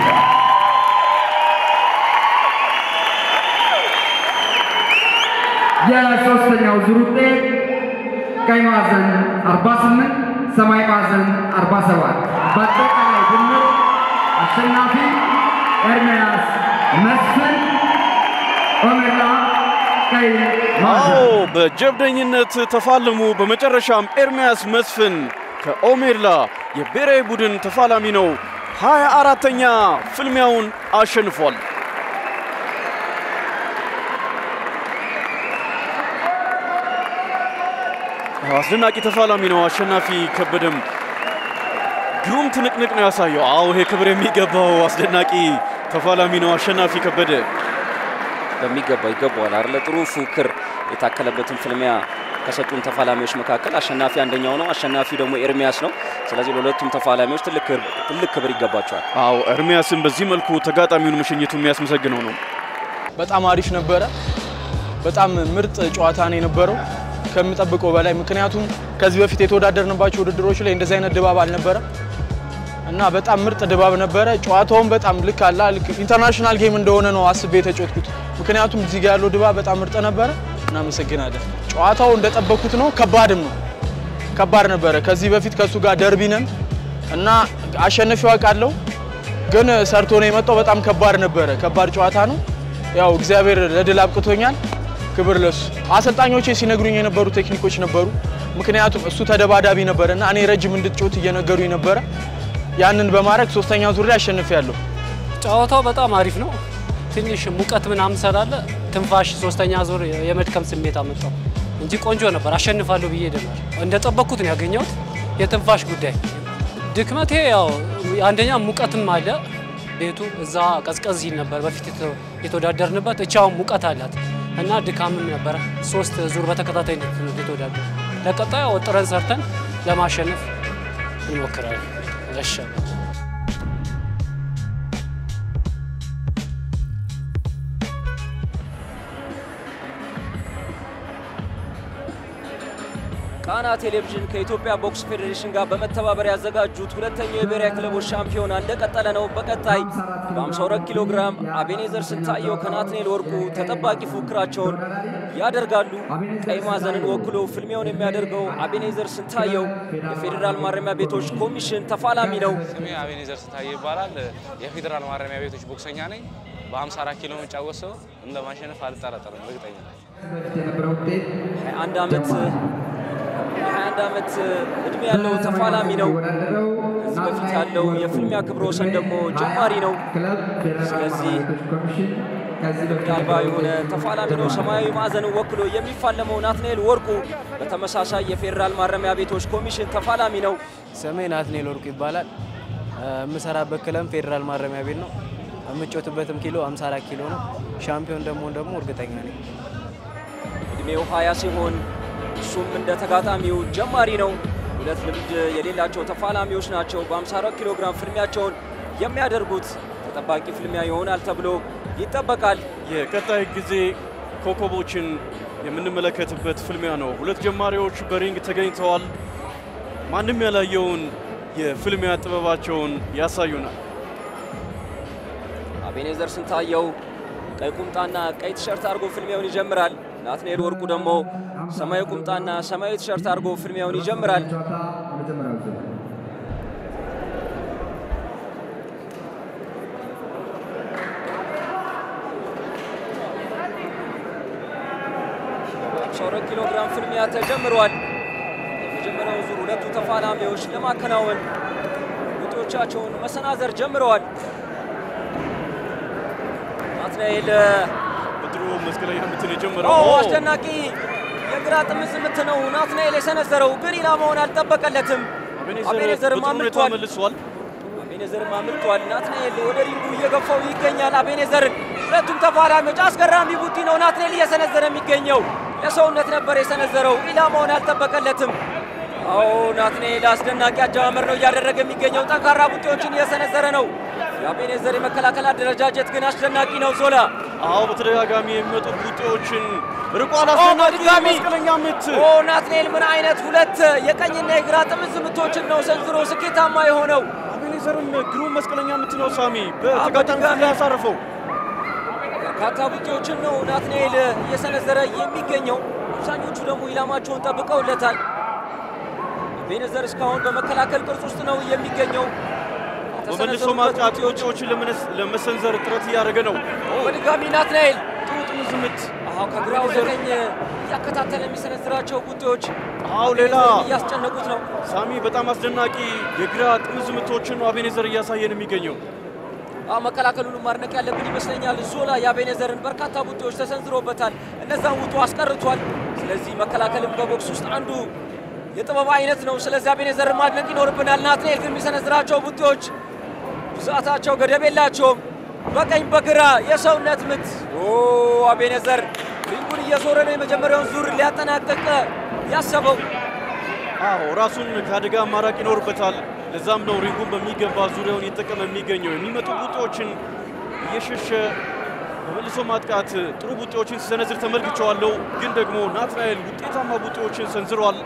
የሶስተኛው ዙር ውጤት ቀይ ማዕዘን 48 ሰማይ ማዕዘን 47 በአጠቃላይ ድምር አሸናፊ ኤርሚያስ መስፍን ኦሜላ ቀይ አዎ ማዕዘን በጀብደኝነት ተፋለሙ። በመጨረሻም ኤርሚያስ መስፍን ከኦሜላ የብሔራዊ ቡድን ተፋላሚ ነው። ሃያ አራተኛ ፍልሚያውን አሸንፏል። አስደናቂ ተፋላሚ ነው። አሸናፊ ከበደም ግሩም ትንቅንቅ ነው ያሳየው። አዎ ይሄ ክብር የሚገባው አስደናቂ ተፋላሚ ነው አሸናፊ ከበደ። በሚገባ ይገባዋል አይደለ? ጥሩ ፉክክር የታከለበትን ፍልሚያ ከሰጡን ተፋላሚዎች መካከል አሸናፊ አንደኛው ነው። አሸናፊ ደግሞ ኤርሚያስ ነው። ስለዚህ ለሁለቱም ተፋላሚዎች ትልቅ ክብር- ትልቅ ክብር ይገባቸዋል። አዎ ኤርሚያስን በዚህ መልኩ ተጋጣሚውን መሸኘቱ የሚያስመሰግነው ነው። በጣም አሪፍ ነበረ። በጣም ምርጥ ጨዋታ ነው የነበረው ከምጠብቀው በላይ። ምክንያቱም ከዚህ በፊት የተወዳደርንባቸው ውድድሮች ላይ እንደዚህ አይነት ድባብ አልነበረም እና በጣም ምርጥ ድባብ ነበረ። ጨዋታውን በጣም ልክ አላ ልክ ኢንተርናሽናል ጌም እንደሆነ ነው አስቤ የተጫወትኩት። ምክንያቱም እዚህ ጋር ያለው ድባብ በጣም ምርጥ ነበረ። እናመሰግናለን። ጨዋታው እንደጠበኩት ነው። ከባድም ነው ከባድ ነበረ። ከዚህ በፊት ከእሱ ጋር ደርቢ ነን እና አሸነፊው አውቃለሁ፣ ግን ሰርቶ ነው የመጣው። በጣም ከባድ ነበረ። ከባድ ጨዋታ ነው። ያው እግዚአብሔር ለድል አብቅቶኛል። ክብር ለሱ። አሰልጣኞቼ ሲነግሩኝ የነበሩ ቴክኒኮች ነበሩ። ምክንያቱም እሱ ተደባዳቢ ነበረ እና እኔ ረጅም እንድትጮት እየነገሩኝ ነበረ። ያንን በማድረግ ሶስተኛ ዙር ላይ አሸንፊያለሁ። ጨዋታው በጣም አሪፍ ነው። ትንሽ ሙቀት ምናምን ስላለ ትንፋሽ ሶስተኛ ዙር የመድከም ስሜት አመጣው እንጂ ቆንጆ ነበር። አሸንፋለሁ ብዬ ነበር። እንደጠበቅኩት ነው ያገኘሁት። የትንፋሽ ጉዳይ ድክመቴ ያው አንደኛ ሙቀትም አለ ቤቱ እዛ ቀዝቀዝ ይል ነበር በፊት የተ- የተወዳደርንበት እቻውን ሙቀት አላት እና ድካምም ነበረ። ሶስት ዙር በተከታታይ የተወዳደር ለቀጣዩ ወጥረን ሰርተን ለማሸነፍ እንሞክራለን። ያሻል ቃና ቴሌቪዥን ከኢትዮጵያ ቦክስ ፌዴሬሽን ጋር በመተባበር ያዘጋጁት ሁለተኛው የብሔራዊ ክለቦች ሻምፒዮና እንደቀጠለ ነው። በቀጣይ በ52 ኪሎ ግራም አቤኔዘር ስንታየው ከናትኔል ወርቁ ተጠባቂ ፉክራቸውን ያደርጋሉ። ቀይ ማዕዘንን ወክሎ ፍልሚያውን የሚያደርገው አቤኔዘር ስንታየው የፌዴራል ማረሚያ ቤቶች ኮሚሽን ተፋላሚ ነው። ስሜ አቤኔዘር ስንታየው ይባላል። የፌዴራል ማረሚያ ቤቶች ቦክሰኛ ነኝ። በ54 ኪሎ የሚጫወት ሰው እንደማሸነፍ አልጠራጠርም፣ እርግጠኛ ነኝ። በፊት የነበረው ውጤት 21 ዓመት የ21 ዓመት እድሜ ያለው ተፋላሚ ነው። የተወዳደረው ከዚህ በፊት ያለው የፍልሚያ ክብረ ወሰን ደግሞ ጀማሪ ነው። ክለብ ፌዴራል ስለዚህ ማረሚያ ቤቶች ኮሚሽን ከዚህ በፊት አልባ የሆነ ተፋላሚ ነው። ሰማያዊ ማዕዘንን ወክሎ የሚፋለመው ናትናኤል ወርቁ በተመሳሳይ የፌዴራል ማረሚያ ቤቶች ኮሚሽን ተፋላሚ ነው። ስሜ ናትኔል ወርቁ ይባላል። የምሰራበት ክለብ ፌዴራል ማረሚያ ቤት ነው። የምጮትበትም ኪሎ 54 ኪሎ ነው። ሻምፒዮን ደግሞ ደግሞ እርግጠኛ ነኝ። እድሜው 20 ሲሆን እሱም እንደ ተጋጣሚው ጀማሪ ነው። ሁለት ልምድ የሌላቸው ተፋላሚዎች ናቸው። በ54 ኪሎ ግራም ፍልሚያቸውን የሚያደርጉት ተጠባቂ ፍልሚያ ይሆናል ተብሎ ይጠበቃል። የቀጣይ ጊዜ ኮከቦችን የምንመለከትበት ፍልሚያ ነው። ሁለት ጀማሪዎች በሪንግ ተገኝተዋል። ማንም ያላየውን የፍልሚያ ጥበባቸውን ያሳዩናል። አቤኔዘር ስንታየው ቀይ ቁምጣና ቀይ ቲሸርት አድርጎ ፍልሚያውን ይጀምራል። ናትናኤል ወርቁ ደግሞ ሰማያዊ ቁምጣና ሰማያዊ ቲሸርት አድርጎ ፍልሚያውን ይጀምራል። ጨዋታ የመጀመሪያው ዙር ሁለት ኪሎ ግራም ፍልሚያ ተጀምሯል። የመጀመሪያው ዙር ሁለቱ ተፋላሚዎች ለማከናወን ውጤዎቻቸውን መሰናዘር ጀምረዋል። ናትናኤል በድሮ መስቀለኛ ምትን ኦ የጀመረው አስደናቂ የግራ ጥምዝ ምት ነው ናትናኤል የሰነዘረው፣ ግን ኢላማውን አልጠበቀለትም። አቤኔዘር አቤኔዘርም በጥሩ ሁኔታ አምልጧል። መልሷል። አቤኔዘርም አምልጧል። ናትናኤል ወደ ሪንጉ እየገፋው ይገኛል። አቤኔዘርን ሁለቱም ተፋላሚዎች አስገራሚ ቡጢ ነው ናትናኤል እየሰነዘረ የሚገኘው። ለሰውነት ነበር የሰነዘረው፣ ኢላማውን አልጠበቀለትም። አዎ ናትናኤል አስደናቂ አጀማመር ነው እያደረገ የሚገኘው። ጠንካራ ቡጢዎችን እየሰነዘረ ነው። የአቤኔዘር የመከላከል አደረጃጀት ግን አስደናቂ ነው። ዞላ አዎ በተደጋጋሚ የሚመጡ ቡጢዎችን ርቋል። አስደናቂ በድጋሚ! መስቀለኛ ምት ኦ ናትናኤል ምን አይነት ሁለት የቀኝና የግራ ጥምዝ ምቶችን ነው ሰንዝሮ ስኬታማ የሆነው። አቤኔዘርም ግሩም መስቀለኛ ምት ነው ሳሚ በተጋጣሚ በድጋሚ! ላይ ያሳረፈው። በርካታ ቡጢዎችን ነው ናትናኤል እየሰነዘረ የሚገኘው። አብዛኞቹ ደግሞ ኢላማቸውን ጠብቀውለታል። አቤኔዘር እስካሁን በመከላከል ቅርጽ ውስጥ ነው የሚገኘው። በመልሶ የተሰነዘሩበት ማጥቃት ቡጢዎች ቡጢዎችን ለመነስ- ለመሰንዘር ጥረት እያደረገ ነው። በድጋሚ ናትናኤል ጥሩ ጥምዝ ምት። አዎ ከግራ ወደ ቀኝ እያከታተለ የሚሰነዝራቸው ቡጢዎች አዎ ሌላ አቤኔዘርን እያስጨነቁት ነው። ሳሚ በጣም አስደናቂ የግራ ጥምዝ ምቶችን ነው አቤኔዘር እያሳየን የሚገኘው። አዎ መከላከሉን ማድነቅ ያለብን ይመስለኛል። ዞላ የአቤኔዘርን በርካታ ቡጢዎች ተሰንዝሮበታል። እነዛን ውጡ አስቀርቷል። ስለዚህ መከላከልም በቦክስ ውስጥ አንዱ የጥበብ አይነት ነው። ስለዚህ አቤኔዘርን ማድነቅ ይኖርብናል። ናትናኤል ግን የሚሰነዝራቸው ቡጢዎች ብዛታቸው ገደብ የላቸውም። በቀኝ በግራ የሰውነት ምት ኦ አቤኔዘር ሪንጉን እየዞረ ነው የመጀመሪያውን ዙር ሊያጠናቀቅ ያሰበው። አዎ ራሱን ከአደጋ ማራቅ ይኖርበታል። ለዛም ነው ሪንጉን በሚገባ ዙሪያውን እየተጠቀመ የሚገኘው። የሚመጡ ቡጢዎችን እየሸሸ በመልሶ ማጥቃት ጥሩ ቡጢዎችን ሲሰነዝር ተመልክቸዋለሁ። ግን ደግሞ ናትናኤል ውጤታማ ቡጢዎችን ሰንዝሯል።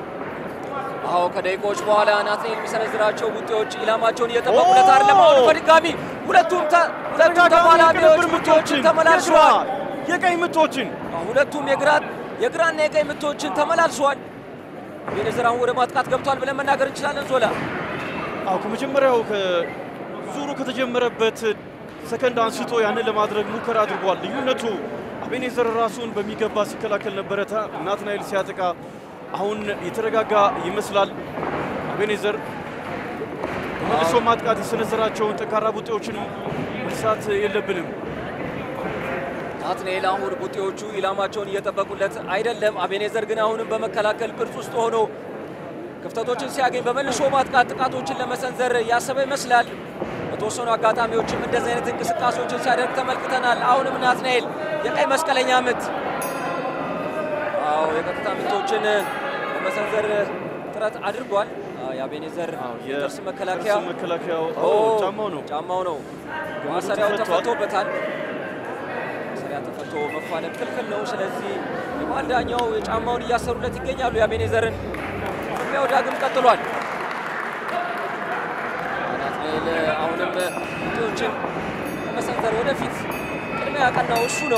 አዎ ከደቂቃዎች በኋላ ናትናኤል የሚሰነዝራቸው ቡጢዎች ኢላማቸውን እየጠበቁለት አይደለም። አሁን በድጋሚ ሁለቱም ተ- ሁለቱም ተፋላሚዎች የቅንብር ቡጢዎችን ምቶችን፣ ተመላልሰዋል። የግራ የቀኝ ምቶችን ሁለቱም የግራ የግራና የቀኝ ምቶችን ተመላልሰዋል። አቤኔዘር አሁን ወደ ማጥቃት ገብቷል ብለን መናገር እንችላለን። ዞላ አዎ ከመጀመሪያው ዙሩ ከተጀመረበት ሰከንድ አንስቶ ያንን ለማድረግ ሙከራ አድርጓል። ልዩነቱ አቤኔዘር ራሱን በሚገባ ሲከላከል ነበረ። ታ- ናትናኤል ሲያጠቃ አሁን የተረጋጋ ይመስላል። አቤኔዘር በመልሶ ማጥቃት የሰነዘራቸውን ጠንካራ ቡጢዎችን መርሳት የለብንም። ናትናኤል አሁን ቡጢዎቹ ኢላማቸውን እየጠበቁለት አይደለም። አቤኔዘር ግን አሁንም በመከላከል ቅርጽ ውስጥ ሆኖ ክፍተቶችን ሲያገኝ በመልሶ ማጥቃት ጥቃቶችን ለመሰንዘር ያሰበ ይመስላል። በተወሰኑ አጋጣሚዎችም እንደዚህ አይነት እንቅስቃሴዎችን ሲያደርግ ተመልክተናል። አሁንም ናትናኤል የቀይ መስቀለኛ ምት፣ አዎ የቀጥታ ምቶችን ለመሰንዘር ጥረት አድርጓል። አዎ፣ የአቤኔዘር የጥርስ መከላከያ ጥርስ መከላከያው ኦ፣ አዎ፣ ጫማው ነው። ጫማው ነው። ማሰሪያው ተፈቷል። ተፈቶበታል። ማሰሪያ ተፈቶ መፋለም ክልክል ነው። ስለዚህ የመሃል ዳኛው የጫማውን እያሰሩለት ይገኛሉ። የአቤኔዘርን ፍልሚያው ዳግም ቀጥሏል። ናትናኤል አሁንም ቡጢዎችን ለመሰንዘር ወደፊት ቅድሚያ ያቀናው እሱ ነው።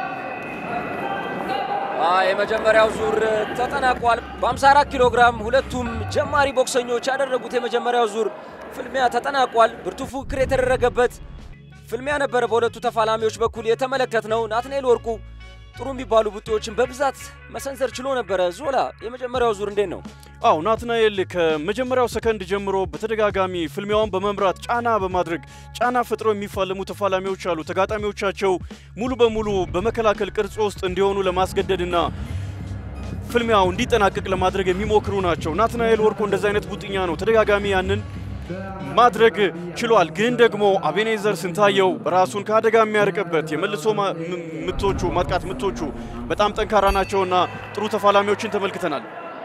አ የመጀመሪያው ዙር ተጠናቋል። በ54 ኪሎ ግራም ሁለቱም ጀማሪ ቦክሰኞች ያደረጉት የመጀመሪያው ዙር ፍልሚያ ተጠናቋል። ብርቱ ፉክክር የተደረገበት ፍልሚያ ነበረ። በሁለቱ ተፋላሚዎች በኩል የተመለከት ነው። ናትናኤል ወርቁ ጥሩ የሚባሉ ቡጢዎችን በብዛት መሰንዘር ችሎ ነበረ። ዞላ የመጀመሪያው ዙር እንዴት ነው? አው ናትናኤል ከመጀመሪያው ሰከንድ ጀምሮ በተደጋጋሚ ፍልሚያውን በመምራት ጫና በማድረግ ጫና ፈጥሮ የሚፋለሙ ተፋላሚዎች አሉ። ተጋጣሚዎቻቸው ሙሉ በሙሉ በመከላከል ቅርጽ ውስጥ እንዲሆኑ ለማስገደድና ፍልሚያው እንዲጠናቀቅ ለማድረግ የሚሞክሩ ናቸው። ናትናኤል ወርቁ እንደዚህ አይነት ቡጥኛ ነው። ተደጋጋሚ ያንን ማድረግ ችሏል። ግን ደግሞ አቤኔዘር ስንታየው ራሱን ከአደጋ የሚያርቅበት የመልሶ ማ- ም- ምቶቹ ማጥቃት ምቶቹ በጣም ጠንካራ ናቸውና ጥሩ ተፋላሚዎችን ተመልክተናል።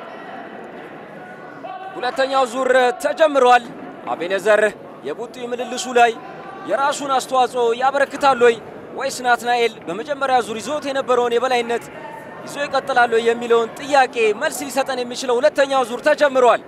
ሁለተኛው ዙር ተጀምሯል። አቤኔዘር የቡጢ ምልልሱ ላይ የራሱን አስተዋጽኦ ያበረክታል ወይ ወይስ ናትናኤል በመጀመሪያ ዙር ይዞት የነበረውን የበላይነት ይዞ ይቀጥላሉ የሚለውን ጥያቄ መልስ ሊሰጠን የሚችለው ሁለተኛው ዙር ተጀምሯል።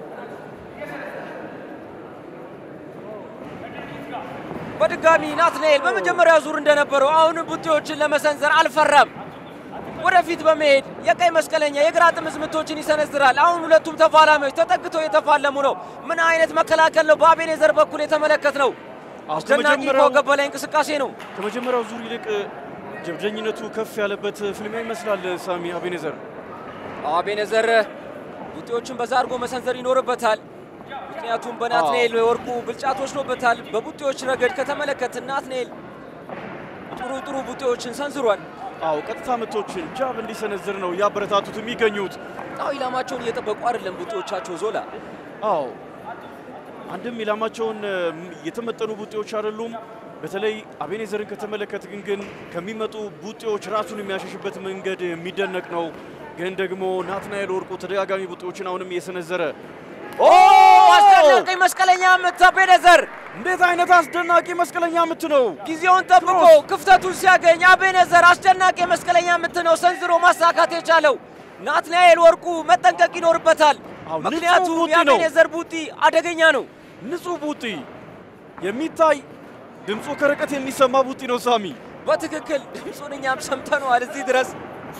በድጋሚ ናትናኤል በመጀመሪያ ዙር እንደነበረው አሁንም ቡጢዎችን ለመሰንዘር አልፈራም። ወደፊት በመሄድ የቀይ መስቀለኛ የግራ ጥምዝ ምቶችን ይሰነዝራል። አሁን ሁለቱም ተፋላሚዎች ተጠግተው የተፋለሙ ነው። ምን አይነት መከላከል ነው በአቤኔዘር በኩል የተመለከት ነው። አስደናቂ ከመጀመሪያው- ከወገብ በላይ እንቅስቃሴ ነው። ከመጀመሪያው ዙር ይልቅ ጀብደኝነቱ ከፍ ያለበት ፍልሚያ ይመስላል። ሳሚ አቤኔዘር አቤኔዘር ቡጢዎችን በዛ አድርጎ መሰንዘር ይኖርበታል። ምክንያቱም በናትናኤል ወርቁ ብልጫ ተወስዶበታል። በቡጢዎች ረገድ ከተመለከትን ናትናኤል ጥሩ ጥሩ ቡጢዎችን ሰንዝሯል። አዎ ቀጥታ ምቶችን ጃብ እንዲሰነዝር ነው እያበረታቱት የሚገኙት። አዎ ኢላማቸውን እየጠበቁ አይደለም ቡጢዎቻቸው ዞላ አዎ አንድም ኢላማቸውን እ፣ የተመጠኑ ቡጤዎች አይደሉም። በተለይ አቤኔዘርን ከተመለከትን ግን ከሚመጡ ቡጤዎች ራሱን የሚያሸሽበት መንገድ የሚደነቅ ነው። ግን ደግሞ ናትናኤል ወርቁ ተደጋጋሚ ቡጤዎችን አሁንም እየሰነዘረ ኦ አስደናቂ መስቀለኛ ምት አቤኔዘር እንዴት አይነት አስደናቂ መስቀለኛ ምት ነው! ጊዜውን ጠብቆ ክፍተቱን ሲያገኝ አቤኔዘር አስደናቂ መስቀለኛ ምት ነው ሰንዝሮ ማሳካት የቻለው። ናትናኤል ወርቁ መጠንቀቅ ይኖርበታል። አዎ፣ ንጹህ ምክንያቱም ቡጢ ነው። የአቤኔዘር ቡጢ አደገኛ ነው። ንጹህ ቡጢ የሚታይ ድምፁ ከርቀት የሚሰማ ቡጢ ነው። ሳሚ በትክክል ድምፁን እኛም ሰምተነዋል እዚህ ድረስ።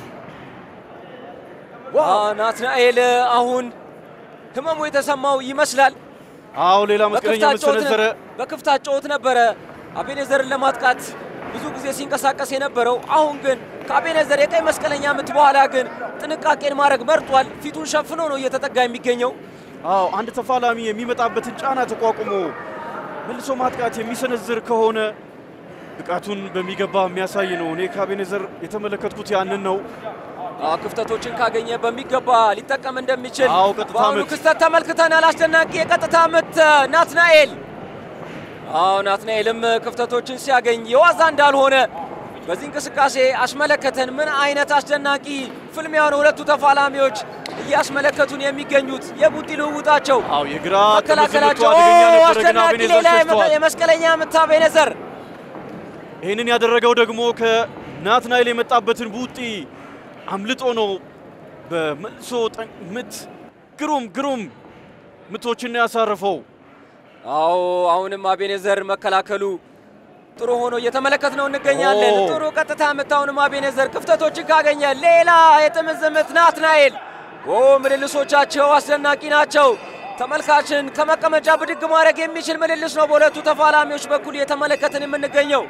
ዋ ናትናኤል አሁን ህመሙ የተሰማው ይመስላል። አዎ ሌላ መስቀለኛ ምት ሰነዘረ። በክፍት ጨዋታ ነበረ አቤኔዘርን ለማጥቃት ብዙ ጊዜ ሲንቀሳቀስ የነበረው። አሁን ግን ከአቤኔዘር የቀይ መስቀለኛ ምት በኋላ ግን ጥንቃቄን ማድረግ መርጧል። ፊቱን ሸፍኖ ነው እየተጠጋ የሚገኘው። አዎ አንድ ተፋላሚ የሚመጣበትን ጫና ተቋቁሞ መልሶ ማጥቃት የሚሰነዝር ከሆነ ብቃቱን በሚገባ የሚያሳይ ነው። እኔ ከአቤኔዘር የተመለከትኩት ያንን ነው። አዎ፣ ክፍተቶችን ካገኘ በሚገባ ሊጠቀም እንደሚችል አዎ፣ ቀጥታ በአሁኑ ምት። ክስተት ተመልክተናል። አስደናቂ የቀጥታ ምት ናትናኤል። አዎ ናትናኤልም ክፍተቶችን ሲያገኝ የዋዛ እንዳልሆነ በዚህ እንቅስቃሴ አስመለከተን። ምን አይነት አስደናቂ ፍልሚያ ነው ሁለቱ ተፋላሚዎች እያስመለከቱን የሚገኙት የቡጢ ልውውጣቸው አዎ የግራ ጥምዝ ምቱ መከላከላቸው አደገኛ ነበረ፣ ግን አስደናቂ አቤኔዘር ሌላ ሸሽተዋል። የመስቀለኛ ምት አቤኔዘር ይህንን ያደረገው ደግሞ ከናትናኤል የመጣበትን ቡጢ አምልጦ ነው። በመልሶ ጠን- ምት ግሩም ግሩም ምቶችን ነው ያሳረፈው። አዎ አሁንም አቤኔዘር መከላከሉ ጥሩ ሆኖ እየተመለከት ነው እንገኛለን። ኦ። ጥሩ ቀጥታ ምት አሁንም አቤኔዘር ክፍተቶችን ካገኘ ሌላ የጥምዝ ምት ናትናኤል። ኦ ምልልሶቻቸው አስደናቂ ናቸው። ተመልካችን ከመቀመጫ ብድግ ማድረግ የሚችል ምልልስ ነው በሁለቱ ተፋላሚዎች በኩል እየተመለከትን የምንገኘው።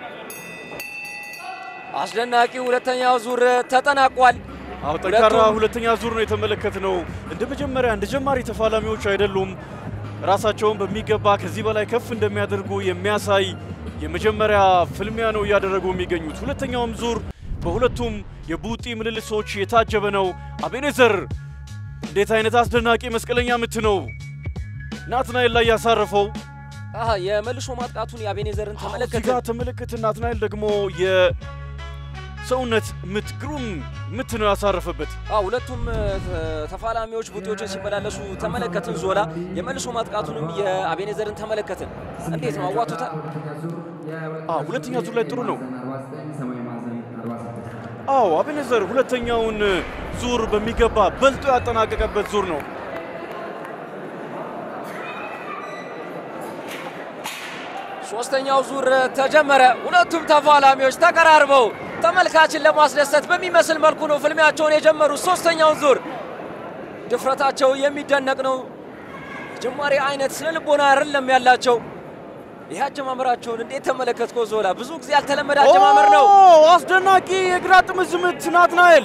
አስደናቂ ሁለተኛው ዙር ተጠናቋል። አዎ ጠንካራ ሁለቱም- ሁለተኛ ዙር ነው የተመለከትነው። እንደ መጀመሪያ እንደ ጀማሪ ተፋላሚዎች አይደሉም። ራሳቸውን በሚገባ ከዚህ በላይ ከፍ እንደሚያደርጉ የሚያሳይ የመጀመሪያ ፍልሚያ ነው እያደረጉ የሚገኙት። ሁለተኛውም ዙር በሁለቱም የቡጢ ምልልሶች የታጀበ ነው። አቤኔዘር እንዴት አይነት አስደናቂ መስቀለኛ ምት ነው ናትናኤል ላይ ያሳረፈው። አሃ የመልሶ ማጥቃቱን የአቤኔዘርን እዚህ ተመለከተ። ጋር ተመለከትን። ናትናኤል ደግሞ የሰውነት ምት ግሩም ምት ነው ያሳረፈበት። አዎ ሁለቱም እ፣ ተፋላሚዎች ቡጢዎችን ሲመላለሱ ተመለከትን። ዞላ የመልሶ ማጥቃቱንም የአቤኔዘርን ተመለከትን። እንዴት ነው አዋቱታል? አዎ ሁለተኛ ዙር ላይ ጥሩ ነው። 49 ሰማያዊ ማዕዘን 46 አዎ አቤኔዘር ሁለተኛውን ዙር በሚገባ በልጦ ያጠናቀቀበት ዙር ነው። ሶስተኛው ዙር ተጀመረ። ሁለቱም ተፋላሚዎች ተቀራርበው ተመልካችን ለማስደሰት በሚመስል መልኩ ነው ፍልሚያቸውን የጀመሩት። ሶስተኛውን ዙር ድፍረታቸው የሚደነቅ ነው። ጀማሪ አይነት ስነ ልቦና አይደለም ያላቸው። ይህ አጀማመራቸውን እንዴት ተመለከትከው ዞላ? ብዙ ጊዜ ያልተለመደ አጀማመር ነው። ኦ አስደናቂ የግራ ጥምዝ ምት ናትናኤል።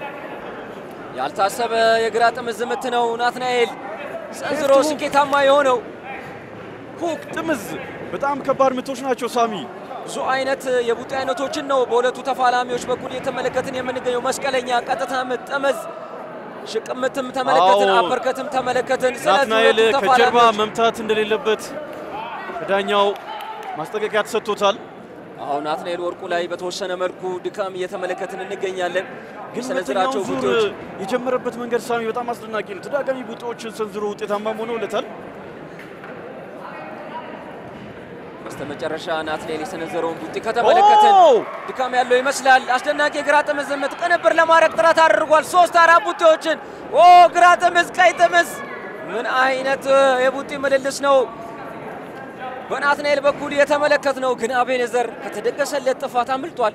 ያልታሰበ የግራ ጥምዝ ምት ነው ናትናኤል ሰንዝሮ ሁለቱ- ስኬታማ የሆነው። ሁክ ጥምዝ በጣም ከባድ ምቶች ናቸው ሳሚ። ብዙ አይነት የቡጢ አይነቶችን ነው በሁለቱ ተፋላሚዎች በኩል እየተመለከትን የምንገኘው። መስቀለኛ፣ ቀጥታ ምት፣ ጠመዝ፣ ሽቅምትም ተመለከትን፣ አዎ። አፐርከትም ተመለከትን። ስለዚህ ናትናኤል ሁለቱ ከጀርባ ተፋላሚዎች መምታት እንደሌለበት ከዳኛው ማስጠንቀቂያ ተሰጥቶታል። አሁን ናትናኤል ወርቁ ላይ በተወሰነ መልኩ ድካም እየተመለከትን እንገኛለን። ግን የሰነዘራቸው ሁለተኛው ዙር ቡጢዎች የጀመረበት መንገድ ሳሚ በጣም አስደናቂ ነው። ተደጋጋሚ ቡጢዎችን ሰንዝሮ ውጤታማ ሆኖለታል። በስተመጨረሻ ናትናኤል የሰነዘረውን ቡጢ ከተመለከትን ኦ! ድካም ያለው ይመስላል። አስደናቂ የግራ ጥምዝ ምት ቅንብር ለማድረግ ጥረት አድርጓል። ሶስት አራት ቡጢዎችን ኦ ግራ ጥምዝ፣ ቀይ ጥምዝ፣ ምን አይነት እ፣ የቡጢ ምልልስ ነው በናትናኤል በኩል የተመለከት ነው። ግን አቤኔዘር ከተደገሰለት ጥፋት አምልጧል።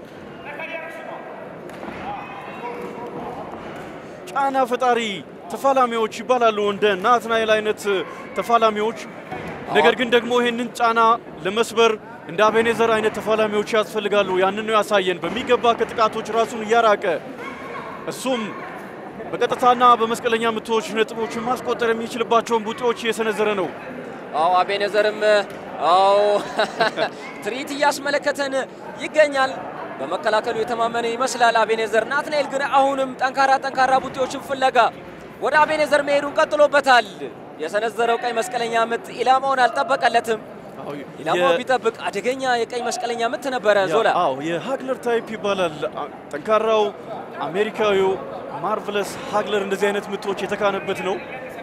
ጫና ፈጣሪ ተፋላሚዎች ይባላሉ እንደ ናትናኤል አይነት ተፋላሚዎች። ነገር ግን ደግሞ ይህንን ጫና ለመስበር እንደ አቤኔዘር አይነት ተፋላሚዎች ያስፈልጋሉ። ያንን ነው ያሳየን። በሚገባ ከጥቃቶች ራሱን እያራቀ እሱም በቀጥታና በመስቀለኛ ምቶች ነጥቦችን ማስቆጠር የሚችልባቸውን ቡጢዎች እየሰነዘረ ነው። አዎ አቤኔዘርም አዎ ትርኢት እያስመለከተን ይገኛል። በመከላከሉ የተማመነ ይመስላል አቤኔዘር። ናትናኤል ግን አሁንም ጠንካራ ጠንካራ ቡጢዎችን ፍለጋ ወደ አቤኔዘር መሄዱን ቀጥሎበታል። የሰነዘረው ቀይ መስቀለኛ ምት ኢላማውን አልጠበቀለትም። ኢላማው የ- ቢጠብቅ አደገኛ የቀይ መስቀለኛ ምት ነበረ። ዞላ አዎ የሃግለር ታይፕ ይባላል። አ- ጠንካራው አሜሪካዊው ማርቨለስ ሃግለር እንደዚህ አይነት ምቶች የተካነበት ነው።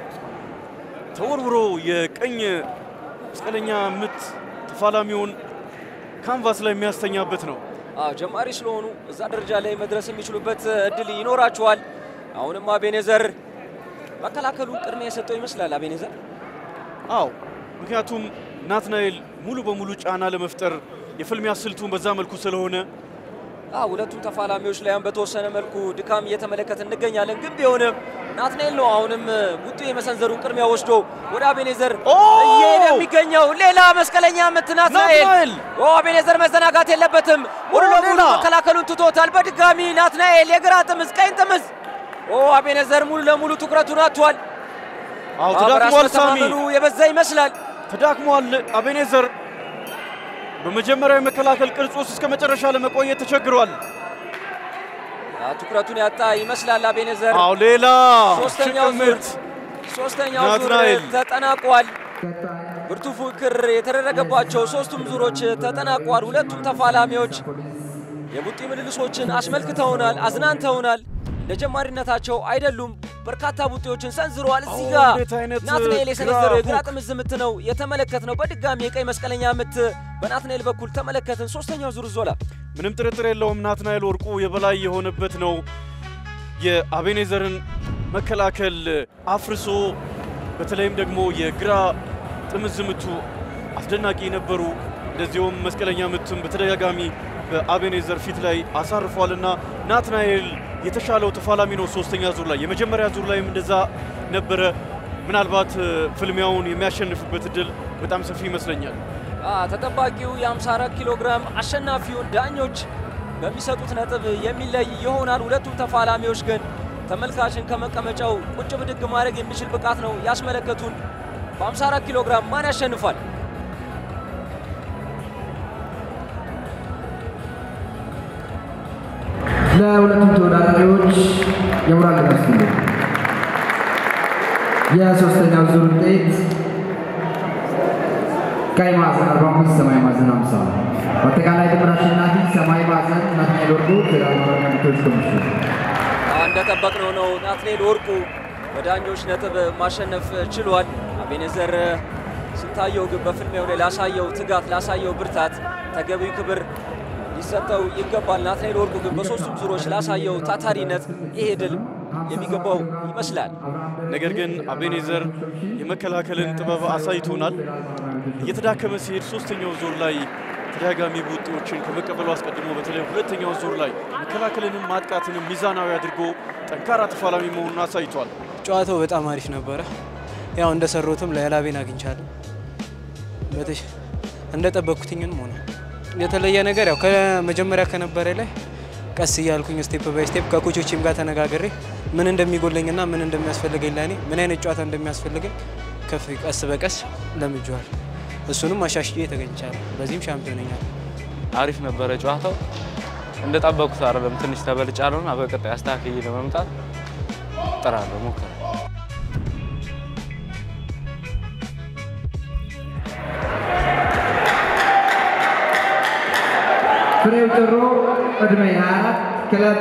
ተወርውሮ የቀኝ መስቀለኛ ምት ተፋላሚውን ካንቫስ ላይ የሚያስተኛበት ነው። አዎ ጀማሪ ስለሆኑ እዛ ደረጃ ላይ መድረስ የሚችሉበት እድል ይኖራቸዋል። አሁንም አቤኔዘር መከላከሉን ቅድሚያ የሰጠው ይመስላል አቤኔዘር አዎ ምክንያቱም ናትናኤል ሙሉ በሙሉ ጫና ለመፍጠር የፍልሚያ ስልቱን በዛ መልኩ ስለሆነ አዎ ሁለቱም ተፋላሚዎች ላይ አሁን በተወሰነ መልኩ ድካም እየተመለከት እንገኛለን። ግን ቢሆንም ናትናኤል ነው አሁንም ቡጢ የመሰንዘሩን ቅድሚያ ወስዶ ወደ አቤኔዘር ኦ! እየሄደ የሚገኘው ሌላ መስቀለኛ ምት ናትናኤል። ናትናኤል! ኦ አቤኔዘር መዘናጋት የለበትም። ሙሉ ኦ፣ ለሙሉ ሌላ! መከላከሉን ትቶታል። በድጋሚ ናትናኤል የግራ ጥምዝ፣ ቀኝ ጥምዝ። ኦ አቤኔዘር ሙሉ ለሙሉ ትኩረቱን አጥቷል። አዎ አዎ፣ በራስ ተዳክሟል። ሳሚ መተማመኑ የበዛ ይመስላል። ተዳክሟል። አቤኔዘር በመጀመሪያው የመከላከል ቅርጽ ውስጥ እስከ መጨረሻ ለመቆየት ተቸግሯል። አዎ፣ ትኩረቱን ያጣ ይመስላል አቤኔዘር። አዎ ሌላ ሶስተኛው ሽቅብ ዙር ምት ሶስተኛው ዙር ናትናኤል። ተጠናቋል። ብርቱ ፉክክር የተደረገባቸው ሶስቱም ዙሮች ተጠናቋል። ሁለቱም ተፋላሚዎች የቡጢ ምልልሶችን አስመልክተውናል፣ አዝናንተውናል። እንደ ጀማሪነታቸው አይደሉም። በርካታ ቡጢዎችን ሰንዝረዋል። እዚህ አዎ፣ ጋር እንዴት አይነት ናትናኤል የሰነዘረው ግራ የግራ ሁክ። ጥምዝ ምት ነው የተመለከት ነው። በድጋሚ የቀይ መስቀለኛ ምት በናትናኤል በኩል ተመለከትን። ሶስተኛው ዙር ዞላ ምንም ጥርጥር የለውም ናትናኤል ወርቁ የበላይ የሆነበት ነው። የአቤኔዘርን መከላከል አፍርሶ በተለይም ደግሞ የግራ ጥምዝ ምቱ አስደናቂ ነበሩ። እንደዚሁም መስቀለኛ ምትም በተደጋጋሚ በአቤኔዘር ፊት ላይ አሳርፏልና ናትናኤል የተሻለው ተፋላሚ ነው። ሶስተኛ ዙር ላይ የመጀመሪያ ዙር ላይም እንደዛ ነበረ። ምናልባት እ፣ ፍልሚያውን የሚያሸንፍበት እድል በጣም ሰፊ ይመስለኛል። አ ተጠባቂው የ54 ኪሎ ግራም አሸናፊውን ዳኞች በሚሰጡት ነጥብ የሚለይ ይሆናል። ሁለቱም ተፋላሚዎች ግን ተመልካችን ከመቀመጫው ቁጭ ብድግ ማድረግ የሚችል ብቃት ነው ያስመለከቱን። በ54 ኪሎ ግራም ማን ያሸንፋል? ለሁለቱም ተወዳዳሪዎች የሞራል ድጋፍ ስጡልኝ። የሶስተኛው ዙር ውጤት ቀይ ማዕዘን 45 ሰማያዊ ማዕዘን 50 በአጠቃላይ ድምር አሸናፊ ሰማያዊ ማዕዘን ናትናኤል ወርቁ ፌዴራል ማረሚያ ቤቶች ኮሚሽን አ እንደጠበቅነው ነው። ናትናኤል ወርቁ በዳኞች ነጥብ ማሸነፍ ችሏል። አቤኔዘር ስንታየው ግን በፍልሚያው ላይ ላሳየው ትጋት፣ ላሳየው ብርታት ተገቢው ክብር ሊሰጠው ይገባል። ናትናኤል ወርቁ ግን በሶስቱም ዙሮች ላሳየው ታታሪነት ይሄ ድል የሚገባው ይመስላል። ነገር ግን አቤኔዘር የመከላከልን ጥበብ አሳይቶናል። እየተዳከመ ሲሄድ ሶስተኛው ዙር ላይ ተደጋጋሚ ቡጢዎችን ከመቀበሉ አስቀድሞ በተለይ ሁለተኛው ዙር ላይ መከላከልንም ማጥቃትንም ሚዛናዊ አድርጎ ጠንካራ ተፋላሚ መሆኑን አሳይቷል። ጨዋታው በጣም አሪፍ ነበረ። ያው እንደሰሩትም ለላቤን አግኝቻለሁ። በተሽ እንደጠበቅኩትኝም ሆነ የተለየ ነገር ያው ከመጀመሪያ ከነበረ ላይ ቀስ እያልኩኝ ስቴፕ ባይ ስቴፕ ከኮቾችም ጋር ተነጋግሬ ምን እንደሚጎለኝና ምን እንደሚያስፈልገኝ ለእኔ ምን አይነት ጨዋታ እንደሚያስፈልገኝ ከፍ ቀስ በቀስ ለምጄዋል። እሱንም አሻሽዬ ተገኝቻለሁ። በዚህም ሻምፒዮን ሆኛለሁ። አሪፍ ነበረ ጨዋታው። እንደጠበቁት አይደለም። ትንሽ ተበልጫለሁ እና በቀጣይ አስተካክዬ ለመምጣት እጥራለሁ፣ ሞክራለሁ። ፍሬው ጭሮ ዕድሜ 24 ክለብ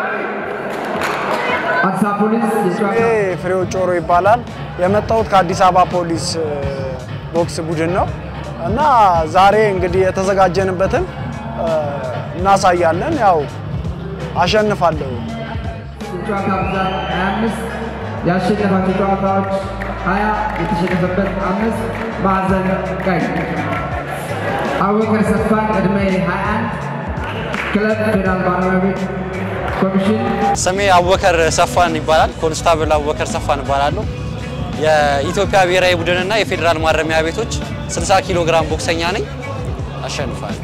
አዲስ አበባ ፖሊስ የጨዋታ ይሄ ፍሬው ጮሮ ይባላል። የመጣሁት ከአዲስ አበባ ፖሊስ እ፣ ቦክስ ቡድን ነው። እና ዛሬ እንግዲህ የተዘጋጀንበትን እ፣ እናሳያለን። ያው አሸንፋለሁ። የጨዋታ ብዛት 25 ያሸነፋቸው ጨዋታዎች 20 የተሸነፈበት አምስት ማዕዘን ቀይ አቡበከር ሰፋን ዕድሜ 21 ክለብ ፌዴራል ማረሚያ ቤት ኮሚሽን ስሜ አቡበከር ሰፋን ይባላል። ኮንስታብል አቡበከር ሰፋን እባላለሁ። የኢትዮጵያ ብሔራዊ ቡድንና የፌዴራል ማረሚያ ቤቶች 60 ኪሎ ግራም ቦክሰኛ ነኝ። አሸንፋለሁ።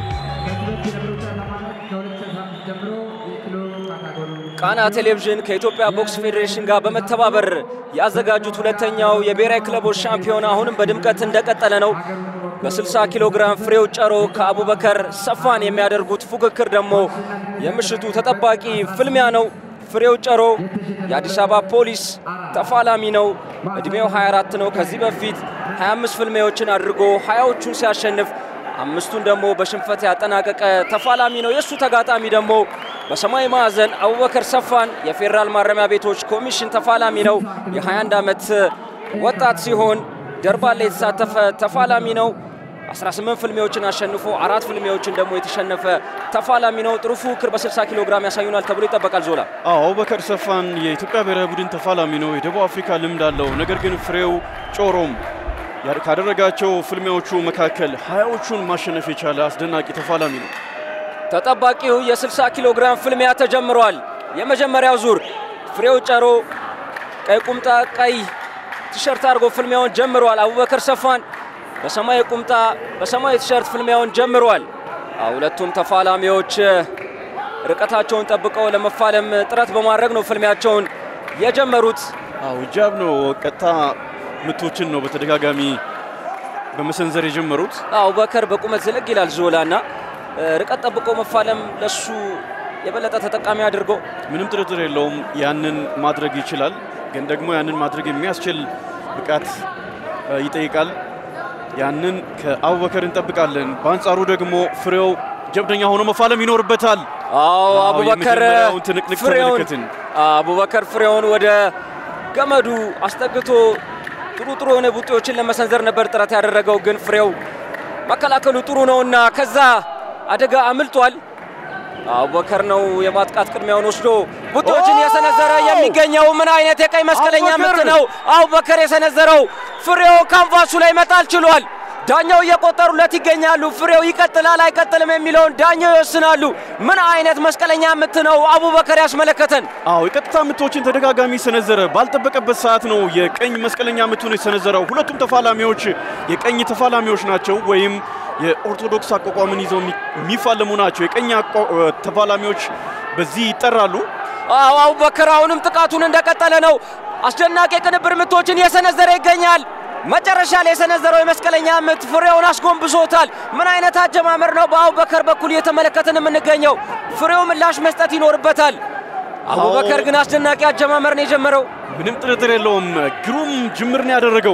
ቃና ቴሌቪዥን ከኢትዮጵያ ቦክስ ፌዴሬሽን ጋር በመተባበር ያዘጋጁት ሁለተኛው የብሔራዊ ክለቦች ሻምፒዮና አሁንም በድምቀት እንደቀጠለ ነው። በ60 ኪሎ ግራም ፍሬው ጨሮ ከአቡበከር ሰፋን የሚያደርጉት ፉክክር ደግሞ የምሽቱ ተጠባቂ ፍልሚያ ነው። ፍሬው ጨሮ የአዲስ አበባ ፖሊስ ተፋላሚ ነው። እድሜው 24 ነው። ከዚህ በፊት 25 ፍልሚያዎችን አድርጎ 20ዎቹን ሲያሸንፍ አምስቱን ደግሞ በሽንፈት ያጠናቀቀ ተፋላሚ ነው። የእሱ ተጋጣሚ ደግሞ በሰማያዊ ማዕዘን አቡበከር ሰፋን የፌዴራል ማረሚያ ቤቶች ኮሚሽን ተፋላሚ ነው። የ21 ዓመት ወጣት ሲሆን ደርባ ላይ የተሳተፈ ተፋላሚ ነው። 18 ፍልሚያዎችን አሸንፎ አራት ፍልሚያዎችን ደግሞ የተሸነፈ ተፋላሚ ነው። ጥሩ ፉክክር በ60 ኪሎ ግራም ያሳዩናል ተብሎ ይጠበቃል። ዞላ አዎ አቡበከር ሰፋን የኢትዮጵያ ብሔራዊ ቡድን ተፋላሚ ነው። የደቡብ አፍሪካ ልምድ አለው። ነገር ግን ፍሬው ጮሮም ያ- ካደረጋቸው ፍልሚያዎቹ መካከል ሀያዎቹን ማሸነፍ የቻለ አስደናቂ ተፋላሚ ነው። ተጠባቂው የ60 ኪሎ ግራም ፍልሚያ ተጀምሯል። የመጀመሪያው ዙር ፍሬው ጨሮ ቀይ ቁምጣ ቀይ ቲሸርት አድርጎ ፍልሚያውን ጀምሯል። አቡበከር ሰፋን በሰማያዊ ቁምጣ በሰማያዊ ቲሸርት ፍልሚያውን ጀምሯል። አዎ፣ ሁለቱም ተፋላሚዎች ርቀታቸውን ጠብቀው ለመፋለም ጥረት በማድረግ ነው ፍልሚያቸውን የጀመሩት። አዎ ጃብ ነው። ቀጥታ ምቶችን ነው በተደጋጋሚ በመሰንዘር የጀመሩት። አቡበከር በቁመት ዝልግ ይላል ዞላ እና ርቀት ጠብቆ መፋለም ለሱ የበለጠ ተጠቃሚ አድርጎ ምንም ጥርጥር የለውም ያንን ማድረግ ይችላል። ግን ደግሞ ያንን ማድረግ የሚያስችል ብቃት እ፣ ይጠይቃል። ያንን ከአቡበከር እንጠብቃለን። በአንጻሩ ደግሞ ፍሬው ጀብደኛ ሆኖ መፋለም ይኖርበታል። አዎ አቡበከር የመጀመሪያውን ትንቅንቅ ፍሬውን ተመለከትን። አቡበከር ፍሬውን ወደ ገመዱ አስጠግቶ ጥሩ ጥሩ የሆነ ቡጢዎችን ለመሰንዘር ነበር ጥረት ያደረገው፣ ግን ፍሬው መከላከሉ ጥሩ ነውና ከዛ አደጋ አምልጧል። አቡበከር ነው የማጥቃት ቅድሚያውን ወስዶ ቡጢዎችን የሰነዘረ የሚገኘው። ምን አይነት የቀይ መስቀለኛ ምት አቡበከር! ነው አቡበከር የሰነዘረው! ፍሬው ካንቫሱ ላይ መጣል ችሏል። ዳኛው እየቆጠሩለት ይገኛሉ። ፍሬው ይቀጥላል አይቀጥልም የሚለውን ዳኛው ይወስናሉ። ምን አይነት መስቀለኛ ምት ነው አቡበከር ያስመለከተን? አዎ የቀጥታ ምቶችን ተደጋጋሚ ሰነዘረ። ባልጠበቀበት ሰዓት ነው የቀኝ መስቀለኛ ምቱን የሰነዘረው። ሁለቱም ተፋላሚዎች የቀኝ ተፋላሚዎች ናቸው፣ ወይም የኦርቶዶክስ አቋቋምን ይዘው የሚ- የሚፋለሙ ናቸው። የቀኝ አቋ- እ፣ ተፋላሚዎች በዚህ ይጠራሉ። አዎ አቡበከር አሁንም ጥቃቱን እንደቀጠለ ነው። አስደናቂ የቅንብር ምቶችን እየሰነዘረ ይገኛል። መጨረሻ ላይ የሰነዘረው የመስቀለኛ ምት ፍሬውን አስጎንብሶታል። ምን አይነት አጀማመር ነው በአቡበከር በኩል እየተመለከትን የምንገኘው? ፍሬው ምላሽ መስጠት ይኖርበታል። አቡበከር ግን አስደናቂ አጀማመር ነው የጀመረው። ምንም ጥርጥር የለውም። ግሩም ጅምር ነው ያደረገው።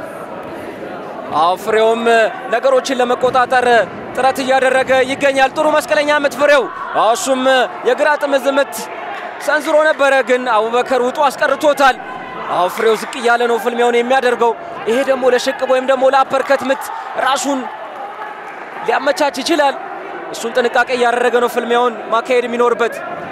አዎ ፍሬውም ነገሮችን ለመቆጣጠር ጥረት እያደረገ ይገኛል። ጥሩ መስቀለኛ ምት ፍሬው። አዎ እሱም የግራ ጥምዝ ምት ሰንዝሮ ነበረ፣ ግን አቡበከር ውጡ አስቀርቶታል። አዎ ፍሬው ዝቅ እያለ ነው ፍልሚያውን የሚያደርገው። ይሄ ደግሞ ለሽቅብ ወይም ደግሞ ለአፐርከት ምት ራሱን ሊያመቻች ይችላል። እሱን ጥንቃቄ እያደረገ ነው ፍልሚያውን ማካሄድ የሚኖርበት።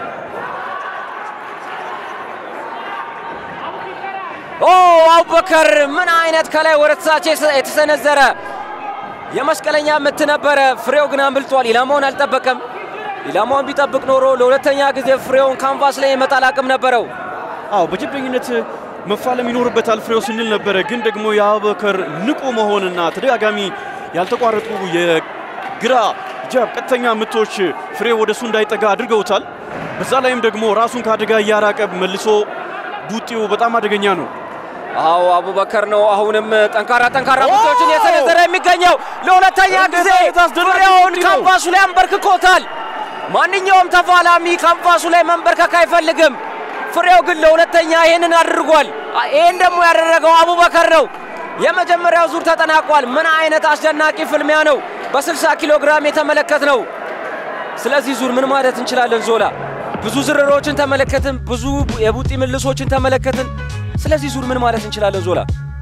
ኦ አቡበከር ምን አይነት ከላይ ወደ ታች የሰ- የተሰነዘረ የመስቀለኛ ምት ነበረ። ፍሬው ግን አምልጧል። ኢላማውን አልጠበቀም። ኢላማውን ቢጠብቅ ኖሮ ለሁለተኛ ጊዜ ፍሬውን ካንቫስ ላይ የመጣል አቅም ነበረው። አዎ በጀብደኝነት መፋለም ይኖርበታል ፍሬው ስንል ነበረ። ግን ደግሞ የአቡበከር ንቁ መሆንና ተደጋጋሚ ያልተቋረጡ የግራ ጃብ ቀጥተኛ ምቶች ፍሬው ወደሱ እንዳይጠጋ አድርገውታል። በዛ ላይም ደግሞ ራሱን ከአደጋ እያራቀ መልሶ ቡጢው በጣም አደገኛ ነው። አዎ አቡበከር ነው አሁንም ጠንካራ ጠንካራ ምቶችን የሰነዘረ የሚገኘው ለሁለተኛ ጊዜ ፍሬውን ካንቫሱ ላይ አንበርክኮታል። ማንኛውም ተፋላሚ ካንቫሱ ላይ መንበርከክ አይፈልግም። ፍሬው ግን ለሁለተኛ ይህንን አድርጓል። አ- ይህን ደግሞ ያደረገው አቡበከር ነው። የመጀመሪያው ዙር ተጠናቋል። ምን አይነት አስደናቂ ፍልሚያ ነው በ60 ኪሎ ግራም የተመለከት ነው። ስለዚህ ዙር ምን ማለት እንችላለን ዞላ? ብዙ ዝርሮችን ተመለከትን፣ ብዙ የቡጢ ምልሶችን ተመለከትን። ስለዚህ ዙር ምን ማለት እንችላለን ዞላ?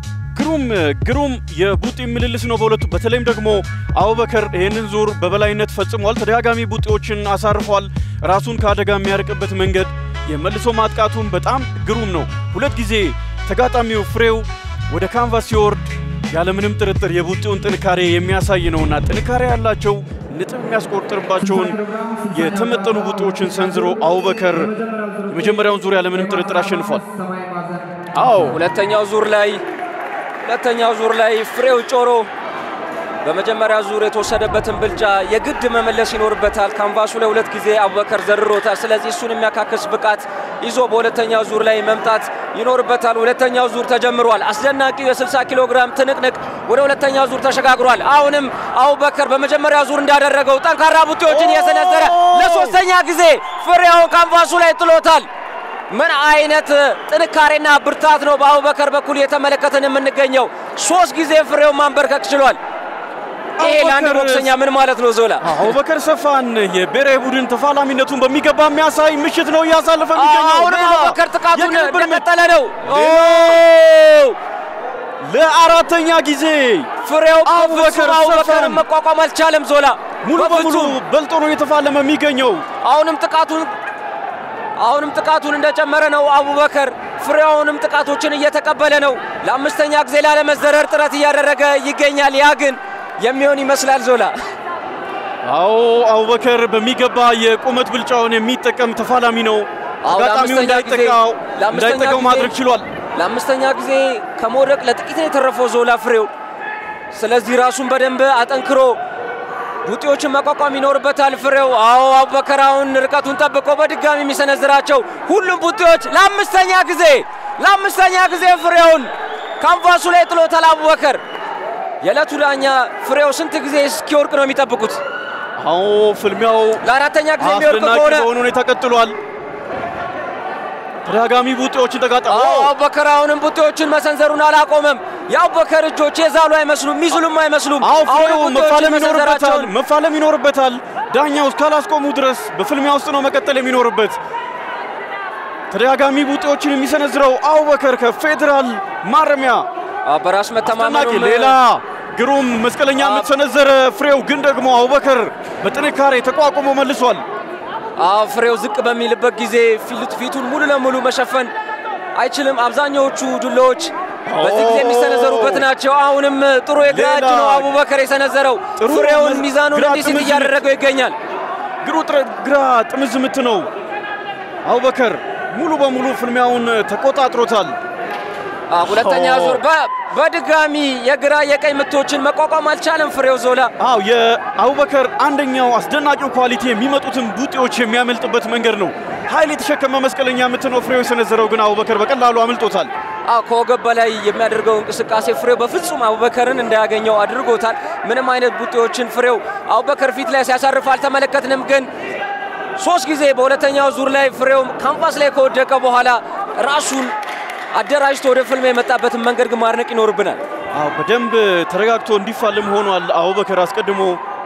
ግሩም ግሩም የቡጢ ምልልስ ነው በሁለቱ በተለይም ደግሞ አቡበከር ይህንን ዙር በበላይነት ፈጽሟል። ተደጋጋሚ ቡጢዎችን አሳርፏል። ራሱን ከአደጋ የሚያርቅበት መንገድ የመልሶ ማጥቃቱን በጣም ግሩም ነው። ሁለት ጊዜ ተጋጣሚው ፍሬው ወደ ካንቫስ ሲወርድ ያለምንም ጥርጥር የቡጢውን ጥንካሬ የሚያሳይ ነውና ጥንካሬ ያላቸው ነጥብ የሚያስቆጥርባቸውን የተመጠኑ ቡጢዎችን ሰንዝሮ አቡበከር የመጀመሪያውን ዙር ያለምንም ጥርጥር አሸንፏል። አዎ ሁለተኛው ዙር ላይ ሁለተኛው ዙር ላይ ፍሬው ጮሮ በመጀመሪያ ዙር የተወሰደበትን ብልጫ የግድ መመለስ ይኖርበታል። ካንቫሱ ላይ ሁለት ጊዜ አቡበከር ዘርሮታል። ስለዚህ እሱን የሚያካክስ ብቃት ይዞ በሁለተኛው ዙር ላይ መምጣት ይኖርበታል። ሁለተኛው ዙር ተጀምሯል። አስደናቂው የ60 ኪሎ ግራም ትንቅንቅ ወደ ሁለተኛው ዙር ተሸጋግሯል። አሁንም አቡበከር በመጀመሪያ ዙር እንዳደረገው ጠንካራ ቡጢዎችን እየሰነዘረ ለሶስተኛ ጊዜ ፍሬውን ካንቫሱ ላይ ጥሎታል። ምን አይነት ጥንካሬና ብርታት ነው በአቡበከር በኩል እየተመለከተን የምንገኘው። ሶስት ጊዜ ፍሬውን ማንበርከክ ችሏል። ይሄ ለአንድ ቦክሰኛ ምን ማለት ነው? ዞላ አቡበከር ሰፋን የብሔራዊ ቡድን ተፋላሚነቱን በሚገባ የሚያሳይ ምሽት ነው እያሳለፈ የሚገኘው። አሁንም ሌላ አቡበከር ጥቃቱን የቅርብ እርምጃ- እንደቀጠለ ነው። ለአራተኛ ጊዜ ፍሬው አቡበከር በፍጹም አቡበከርን ሰፋን መቋቋም አልቻለም። ዞላ ሙሉ በሙሉ በፍጹም በልጦ ነው እየተፋለመ የሚገኘው። አሁንም ጥቃቱን አሁንም ጥቃቱን እንደጨመረ ነው አቡበከር። ፍሬው አሁንም ጥቃቶችን እየተቀበለ ነው። ለአምስተኛ ጊዜ ላለመዘረር ጥረት እያደረገ ይገኛል። ያ ግን የሚሆን ይመስላል ዞላ አዎ አቡበከር በሚገባ የቁመት ብልጫውን የሚጠቀም ተፋላሚ ነው። አዎ፣ ተጋጣሚው ለአምስተኛ ጊዜ- እንዳይጠቃው ለአምስተኛ እንዳይጠቃው ጊዜ- ማድረግ ችሏል። ለአምስተኛ ጊዜ ከመውደቅ ለጥቂት ነው የተረፈው ዞላ ፍሬው። ስለዚህ ራሱን በደንብ አጠንክሮ ቡጢዎችን መቋቋም ይኖርበታል ፍሬው። አዎ አቡበከር አሁን ርቀቱን ጠብቆ በድጋሚ የሚሰነዝራቸው ሁሉም ቡጢዎች ለአምስተኛ ጊዜ ለአምስተኛ ጊዜ ፍሬውን ካንቫሱ ላይ ጥሎታል አቡበከር። የዕለቱ ዳኛ ፍሬው ስንት ጊዜ እስኪወርቅ ነው የሚጠብቁት? አዎ ፍልሚያው ለአራተኛ ጊዜ የሚወርቅ አስደናቂ ከሆነ በሆነ ሁኔታ ቀጥሏል። ተደጋጋሚ ቡጢዎችን ተጋጠሙ። አዎ አቡበከር አሁንም ቡጢዎችን መሰንዘሩን አላቆመም። የአቡበከር እጆች የዛሉ አይመስሉም፣ ሚዝሉም አይመስሉም። አዎ አሁንም ፍሬው ቡጢዎችን መፋለም ይኖርበታል፣ መሰንዘራቸውን መፋለም ይኖርበታል። ዳኛው እስካላስቆሙ ድረስ በፍልሚያ ውስጥ ነው መቀጠል የሚኖርበት። ተደጋጋሚ ቡጢዎችን የሚሰነዝረው አቡበከር ከፌዴራል ማረሚያ አዎ፣ በራስ አስደናቂ መተማመኑም ሌላ ግሩም መስቀለኛ ምት ሰነዘረ። ፍሬው ግን ደግሞ አቡበከር በጥንካሬ ተቋቁሞ መልሷል። አዎ ፍሬው ዝቅ በሚልበት ጊዜ ፊት ፊቱን ሙሉ ለሙሉ መሸፈን አይችልም። አብዛኛዎቹ ዱላዎች በዚህ ጊዜ የሚሰነዘሩበት ናቸው። አሁንም ጥሩ የግራ እጅ ሌላ ነው አቡበከር የሰነዘረው። ጥሩ ፍሬውን መዝ- ሚዛኑን ግራ እንዲስት ጥምዝ እያደረገው ይገኛል። ግሩ ጥረ- ግራ ጥምዝ ምት ነው። አቡበከር ሙሉ በሙሉ ፍልሚያውን ተቆጣጥሮታል። አዎ፣ ሁለተኛ ኦ። ዙር በ- በድጋሚ የግራ የቀኝ ምቶችን መቋቋም አልቻለም ፍሬው ዞላ። አው የአቡበከር አንደኛው አስደናቂው ኳሊቲ የሚመጡትን ቡጢዎች የሚያመልጥበት መንገድ ነው። ኃይል የተሸከመ መስቀለኛ ምት ነው ፍሬው የሰነዘረው፣ ግን አቡበከር በቀላሉ አምልጦታል። አዎ ከወገብ በላይ የሚያደርገው እንቅስቃሴ ፍሬው በፍጹም አቡበከርን እንዳያገኘው አድርጎታል። ምንም አይነት ቡጢዎችን ፍሬው አቡበከር ፊት ላይ ሲያሳርፍ አልተመለከትንም። ግን ሶስት ጊዜ በሁለተኛው ዙር ላይ ፍሬው ካምፓስ ላይ ከወደቀ በኋላ ራሱን አደራጅቶ ወደ ፍልሚያ የመጣበትን መንገድ ግን ማድነቅ ይኖርብናል። አው በደንብ ተረጋግቶ እንዲፋለም ሆኗል። አቡበከር አስቀድሞ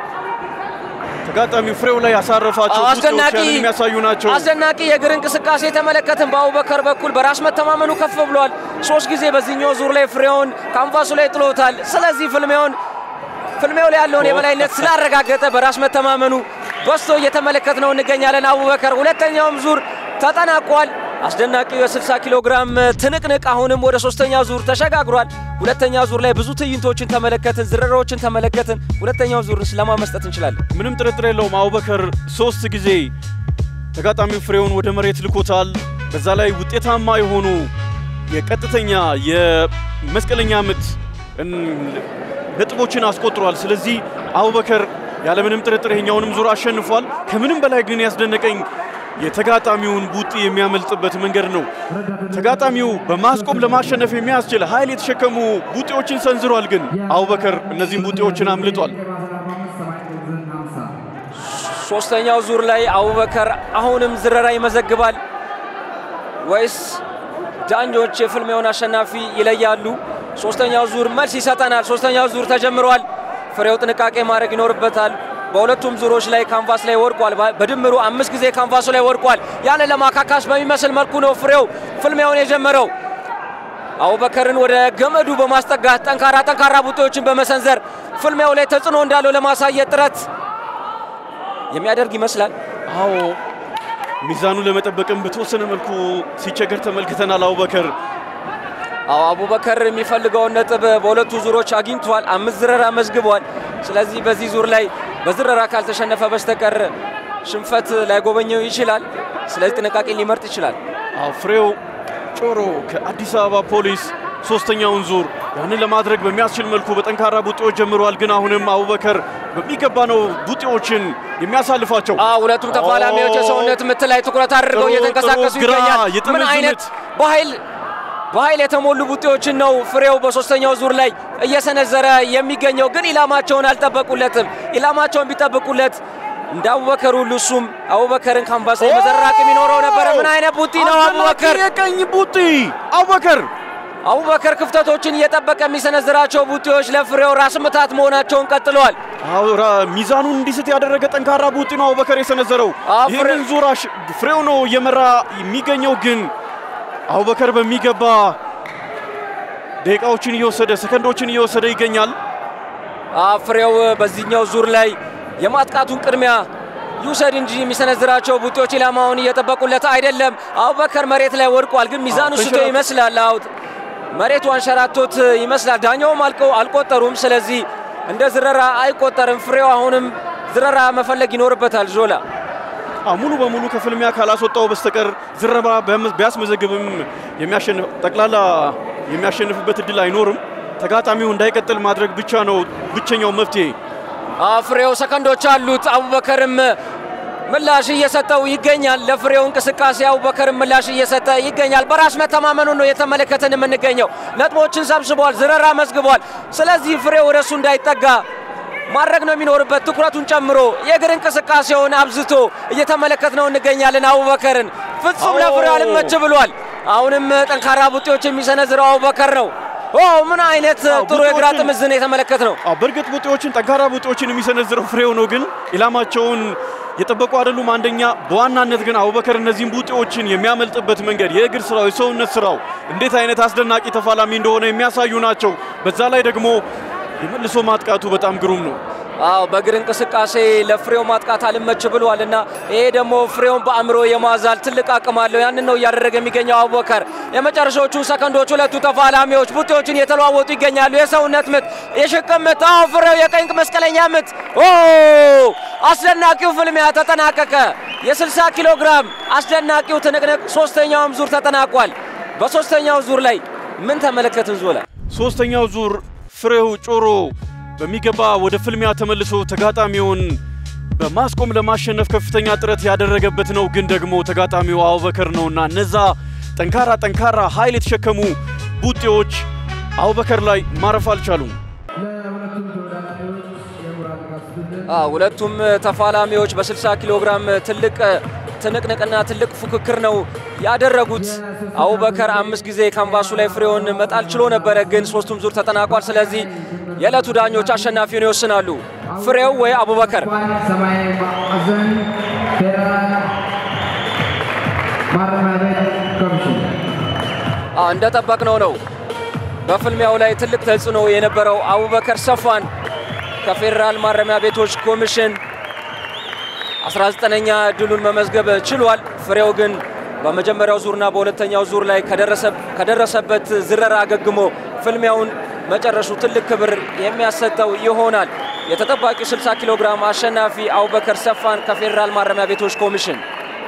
ተጋጣሚው ፍሬው ላይ ያሳረፋቸው ቡጢዎች አስደናቂ ያንን የሚያሳዩ ናቸው። አስደናቂ የእግር እንቅስቃሴ ተመለከትን። በአቡበከር በኩል በራስ መተማመኑ ከፍ ብሏል። ሶስት ጊዜ በዚህኛው ዙር ላይ ፍሬውን ካንቫሱ ላይ ጥሎታል። ስለዚህ ፍልሚያውን ፍልሚያው ላይ ያለውን የበላይነት ስላረጋገጠ በራስ መተማመኑ በስቶ እየተመለከት ነው እንገኛለን። አቡበከር ሁለተኛውም ዙር ተጠናቋል። አስደናቂው የ60 ኪሎ ግራም ትንቅንቅ አሁንም ወደ ሶስተኛ ዙር ተሸጋግሯል። ሁለተኛ ዙር ላይ ብዙ ትዕይንቶችን ተመለከትን፣ ዝረራዎችን ተመለከትን። ሁለተኛው ዙር ስለማ መስጠት እንችላለን። ምንም ጥርጥር የለውም። አቡበከር ሶስት ጊዜ ተጋጣሚው ፍሬውን ወደ መሬት ልኮታል። በዛ ላይ ውጤታማ የሆኑ የቀጥተኛ የመስቀለኛ ምት እን- ነጥቦችን አስቆጥሯል። ስለዚህ አቡበከር ያለምንም ጥርጥር ይሄኛውንም ዙር አሸንፏል። ከምንም በላይ ግን ያስደነቀኝ የተጋጣሚውን ቡጢ የሚያመልጥበት መንገድ ነው። ተጋጣሚው በማስቆም ለማሸነፍ የሚያስችል ኃይል የተሸከሙ ቡጢዎችን ሰንዝሯል። ግን አቡበከር እነዚህን ቡጢዎችን አምልጧል። ሶስተኛው ዙር ላይ አቡበከር አሁንም ዝረራ ይመዘግባል ወይስ ዳኞች የፍልሚያውን አሸናፊ ይለያሉ? ሶስተኛው ዙር መልስ ይሰጠናል። ሶስተኛው ዙር ተጀምሯል። ፍሬው ጥንቃቄ ማድረግ ይኖርበታል። በሁለቱም ዙሮች ላይ ካንቫስ ላይ ወድቋል። በ- በድምሩ አምስት ጊዜ ካንቫሱ ላይ ወድቋል። ያንን ለማካካስ በሚመስል መልኩ ነው ፍሬው ፍልሚያውን የጀመረው። አቡበከርን ወደ ገመዱ በማስጠጋት ጠንካራ ጠንካራ ቡጢዎችን በመሰንዘር ፍልሚያው ላይ ተጽዕኖ እንዳለው ለማሳየት ጥረት የሚያደርግ ይመስላል። አዎ ሚዛኑን ለመጠበቅም በተወሰነ መልኩ ሲቸገር ተመልክተናል። አቡበከር አዎ አቡበከር የሚፈልገውን ነጥብ በሁለቱ ዙሮች አግኝቷል። አምስት ዝረራ መዝግቧል። ስለዚህ በዚህ ዙር ላይ በዝረራ ካልተሸነፈ በስተቀር ሽንፈት ላይጎበኘው ይችላል። ስለዚህ ጥንቃቄ ሊመርጥ ይችላል። አዎ ፍሬው ጮሮ ከአዲስ አበባ ፖሊስ ሶስተኛውን ዙር ያንን ለማድረግ በሚያስችል መልኩ በጠንካራ ቡጢዎች ጀምረዋል። ግን አሁንም አቡበከር በሚገባ ነው ቡጢዎችን የሚያሳልፋቸው። ሁለቱም ተፋላሚዎች የሰውነት ምት ላይ ትኩረት አድርገው ጥሩ፣ እየተንቀሳቀሱ ጥሩ፣ ግራ ይገኛል። ምን የጥምዝ አይነት ምት። በኃይል በኃይል የተሞሉ ቡጢዎችን ነው ፍሬው በሶስተኛው ዙር ላይ እየሰነዘረ የሚገኘው። ግን ኢላማቸውን አልጠበቁለትም። ኢላማቸውን ቢጠብቁለት እንደ አቡበከር ሁሉ እሱም አቡበከርን ካንቫስ ላይ መዘራቅ የሚኖረው ነበረ። ምን አይነት ቡጢ ነው አቡበከር! የቀኝ ቡጢ አቡበከር አቡበከር ክፍተቶችን እየጠበቀ የሚሰነዝራቸው ቡጢዎች ለፍሬው ራስ ምታት መሆናቸውን ቀጥለዋል። አዎ ራ- ሚዛኑን እንዲስት ያደረገ ጠንካራ ቡጢ ነው አቡበከር የሰነዘረው። አዎ፣ ይህንን ዙር አሽ- ፍሬው ነው እየመራ የሚገኘው። ግን አቡበከር በሚገባ ደቂቃዎችን እየወሰደ ሰከንዶችን እየወሰደ ይገኛል። ፍሬው በዚህኛው ዙር ላይ የማጥቃቱን ቅድሚያ ይውሰድ እንጂ የሚሰነዝራቸው ቡጢዎች ኢላማውን እየጠበቁለት አይደለም። አቡበከር መሬት ላይ ወድቋል፣ ግን ሚዛኑ ስቶ ተንሸራቶ- ይመስላል። አውት መሬቱ አንሸራቶት ይመስላል። ዳኛውም አልቀው አልቆጠሩም። ስለዚህ እንደ ዝረራ አይቆጠርም። ፍሬው አሁንም ዝረራ መፈለግ ይኖርበታል። ዞላ አዎ፣ ሙሉ በሙሉ ከፍልሚያ ካላስወጣው በስተቀር ዝረባ ቢያመ- ቢያስመዘግብም የሚያሸንፍ ጠቅላላ የሚያሸንፍበት እድል አይኖርም። ተጋጣሚው እንዳይቀጥል ማድረግ ብቻ ነው ብቸኛው መፍትሄ። ፍሬው ሰከንዶች አሉት። አቡበከርም ምላሽ እየሰጠው ይገኛል። ለፍሬው እንቅስቃሴ አቡበከርም ምላሽ እየሰጠ ይገኛል። በራስ መተማመኑ ነው የተመለከትን የምንገኘው። ነጥቦችን ሰብስቧል፣ ዝረራ መዝግቧል። ስለዚህ ፍሬው ወደ እሱ እንዳይጠጋ ማድረግ ነው የሚኖርበት። ትኩረቱን ጨምሮ የእግር እንቅስቃሴውን አብዝቶ እየተመለከት ነው እንገኛለን። አቡበከርን ፍጹም ለፍሬው አልመች ብሏል። አሁንም ጠንካራ ቡጢዎች የሚሰነዝረው አቡበከር ነው። ኦ ምን አይነት ጥሩ የግራ ቡጢዎችን- ጥምዝን የተመለከት ነው። አዎ፣ በእርግጥ ቡጢዎችን ጠንካራ ቡጢዎችን የሚሰነዝረው ፍሬው ነው፣ ግን ኢላማቸውን የጠበቁ አይደሉም። አንደኛ በዋናነት ግን አቡበከር እነዚህን ቡጢዎችን የሚያመልጥበት መንገድ የእግር ስራው፣ የሰውነት ስራው እንዴት አይነት አስደናቂ ተፋላሚ እንደሆነ የሚያሳዩ ናቸው። በዛ ላይ ደግሞ የመልሶ ማጥቃቱ በጣም ግሩም ነው። አዎ በእግር እንቅስቃሴ ለፍሬው ማጥቃት አልመች ብሏል እና ይሄ ደግሞ ፍሬውን በአእምሮ የማዛል ትልቅ አቅም አለው። ያንን ነው እያደረገ የሚገኘው አቡበከር። የመጨረሻዎቹ ሰከንዶች ሁለቱ ተፋላሚዎች ቡጢዎችን እየተለዋወጡ ይገኛሉ። የሰውነት ምት፣ የሽቅም ምት፣ አዎ ፍሬው የቀኝ መስቀለኛ ምት። ኦ አስደናቂው ፍልሚያ ተጠናቀቀ። የ60 ኪሎ ግራም አስደናቂው ትንቅንቅ ሶስተኛውም ዙር ተጠናቋል። በሶስተኛው ዙር ላይ ምን ተመለከትን ዞላ? ሶስተኛው ዙር ፍሬው ጮሮ በሚገባ ወደ ፍልሚያ ተመልሶ ተጋጣሚውን በማስቆም ለማሸነፍ ከፍተኛ ጥረት ያደረገበት ነው። ግን ደግሞ ተጋጣሚው አቡበከር ነውና እነዛ ጠንካራ ጠንካራ ኃይል የተሸከሙ ቡጢዎች አቡበከር ላይ ማረፍ አልቻሉም። አዎ ሁለቱም ተፋላሚዎች በ60 ኪሎ ግራም ትልቅ ትንቅንቅና ትልቅ ፉክክር ነው ያደረጉት። አቡበከር አምስት ጊዜ ካንቫሱ ላይ ፍሬውን መጣል ችሎ ነበረ፣ ግን ሶስቱም ዙር ተጠናቋል። ስለዚህ የዕለቱ ዳኞች አሸናፊውን ይወስናሉ። ፍሬው ወይ አቡበከር? ሰማያዊ ማዕዘን ፌዴራል ማረሚያ ቤት ኮሚሽን አዎ እንደጠበቅነው ነው። በፍልሚያው ላይ ትልቅ ተጽዕኖ የነበረው አቡበከር ሰፋን ከፌዴራል ማረሚያ ቤቶች ኮሚሽን 19ኛ ድሉን መመዝገብ ችሏል። ፍሬው ግን በመጀመሪያው ዙርና በሁለተኛው ዙር ላይ ከደረሰበት ዝረራ አገግሞ ፍልሚያውን መጨረሱ ትልቅ ክብር የሚያሰጠው ይሆናል። የተጠባቂው 60 ኪሎ ግራም አሸናፊ አቡበከር ሰፋን ከፌዴራል ማረሚያ ቤቶች ኮሚሽን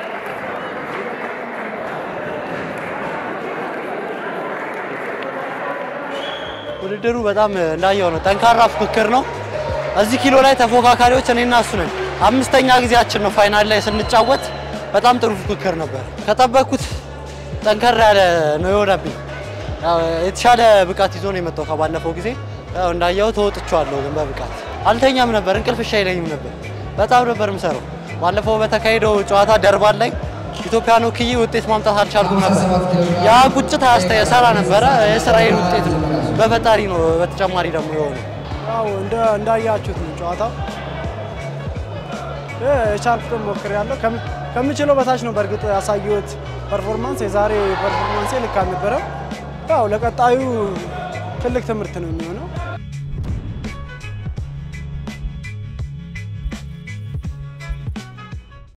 ውድድሩ በጣም እንዳየው ነው። ጠንካራ ፉክክር ነው። እዚህ ኪሎ ላይ ተፎካካሪዎች እኔና እሱ ነን። አምስተኛ ጊዜያችን ነው ፋይናል ላይ ስንጫወት። በጣም ጥሩ ፉክክር ነበር። ከጠበቅኩት ጠንከር ያለ ነው የሆነብኝ። ያው የተሻለ ብቃት ይዞ ነው የመጣው ከባለፈው ጊዜ። ያው እንዳየው ተወጥቼዋለሁ፣ ግን በብቃት አልተኛም ነበር። እንቅልፍ እሺ አይለኝም ነበር። በጣም ነበር የምሰራው። ባለፈው በተካሄደው ጨዋታ ደርባን ላይ ኢትዮጵያን ወክዬ ውጤት ማምጣት አልቻልኩም ነበር። ያ ቁጭት አያስተ ሰራ ነበረ። የስራዬን ውጤት ነው በፈጣሪ ነው። በተጨማሪ ደግሞ የሆነ ያው እንደ እንዳያችሁት ነው ጨዋታው እ የቻልኩትን ሞክሬያለሁ። ከም- ከምችለው በታች ነው በእርግጥ ያሳየሁት ፐርፎርማንስ። የዛሬ ፐርፎርማንሴ ልክ አልነበረም። ያው ለቀጣዩ ትልቅ ትምህርት ነው የሚሆነው።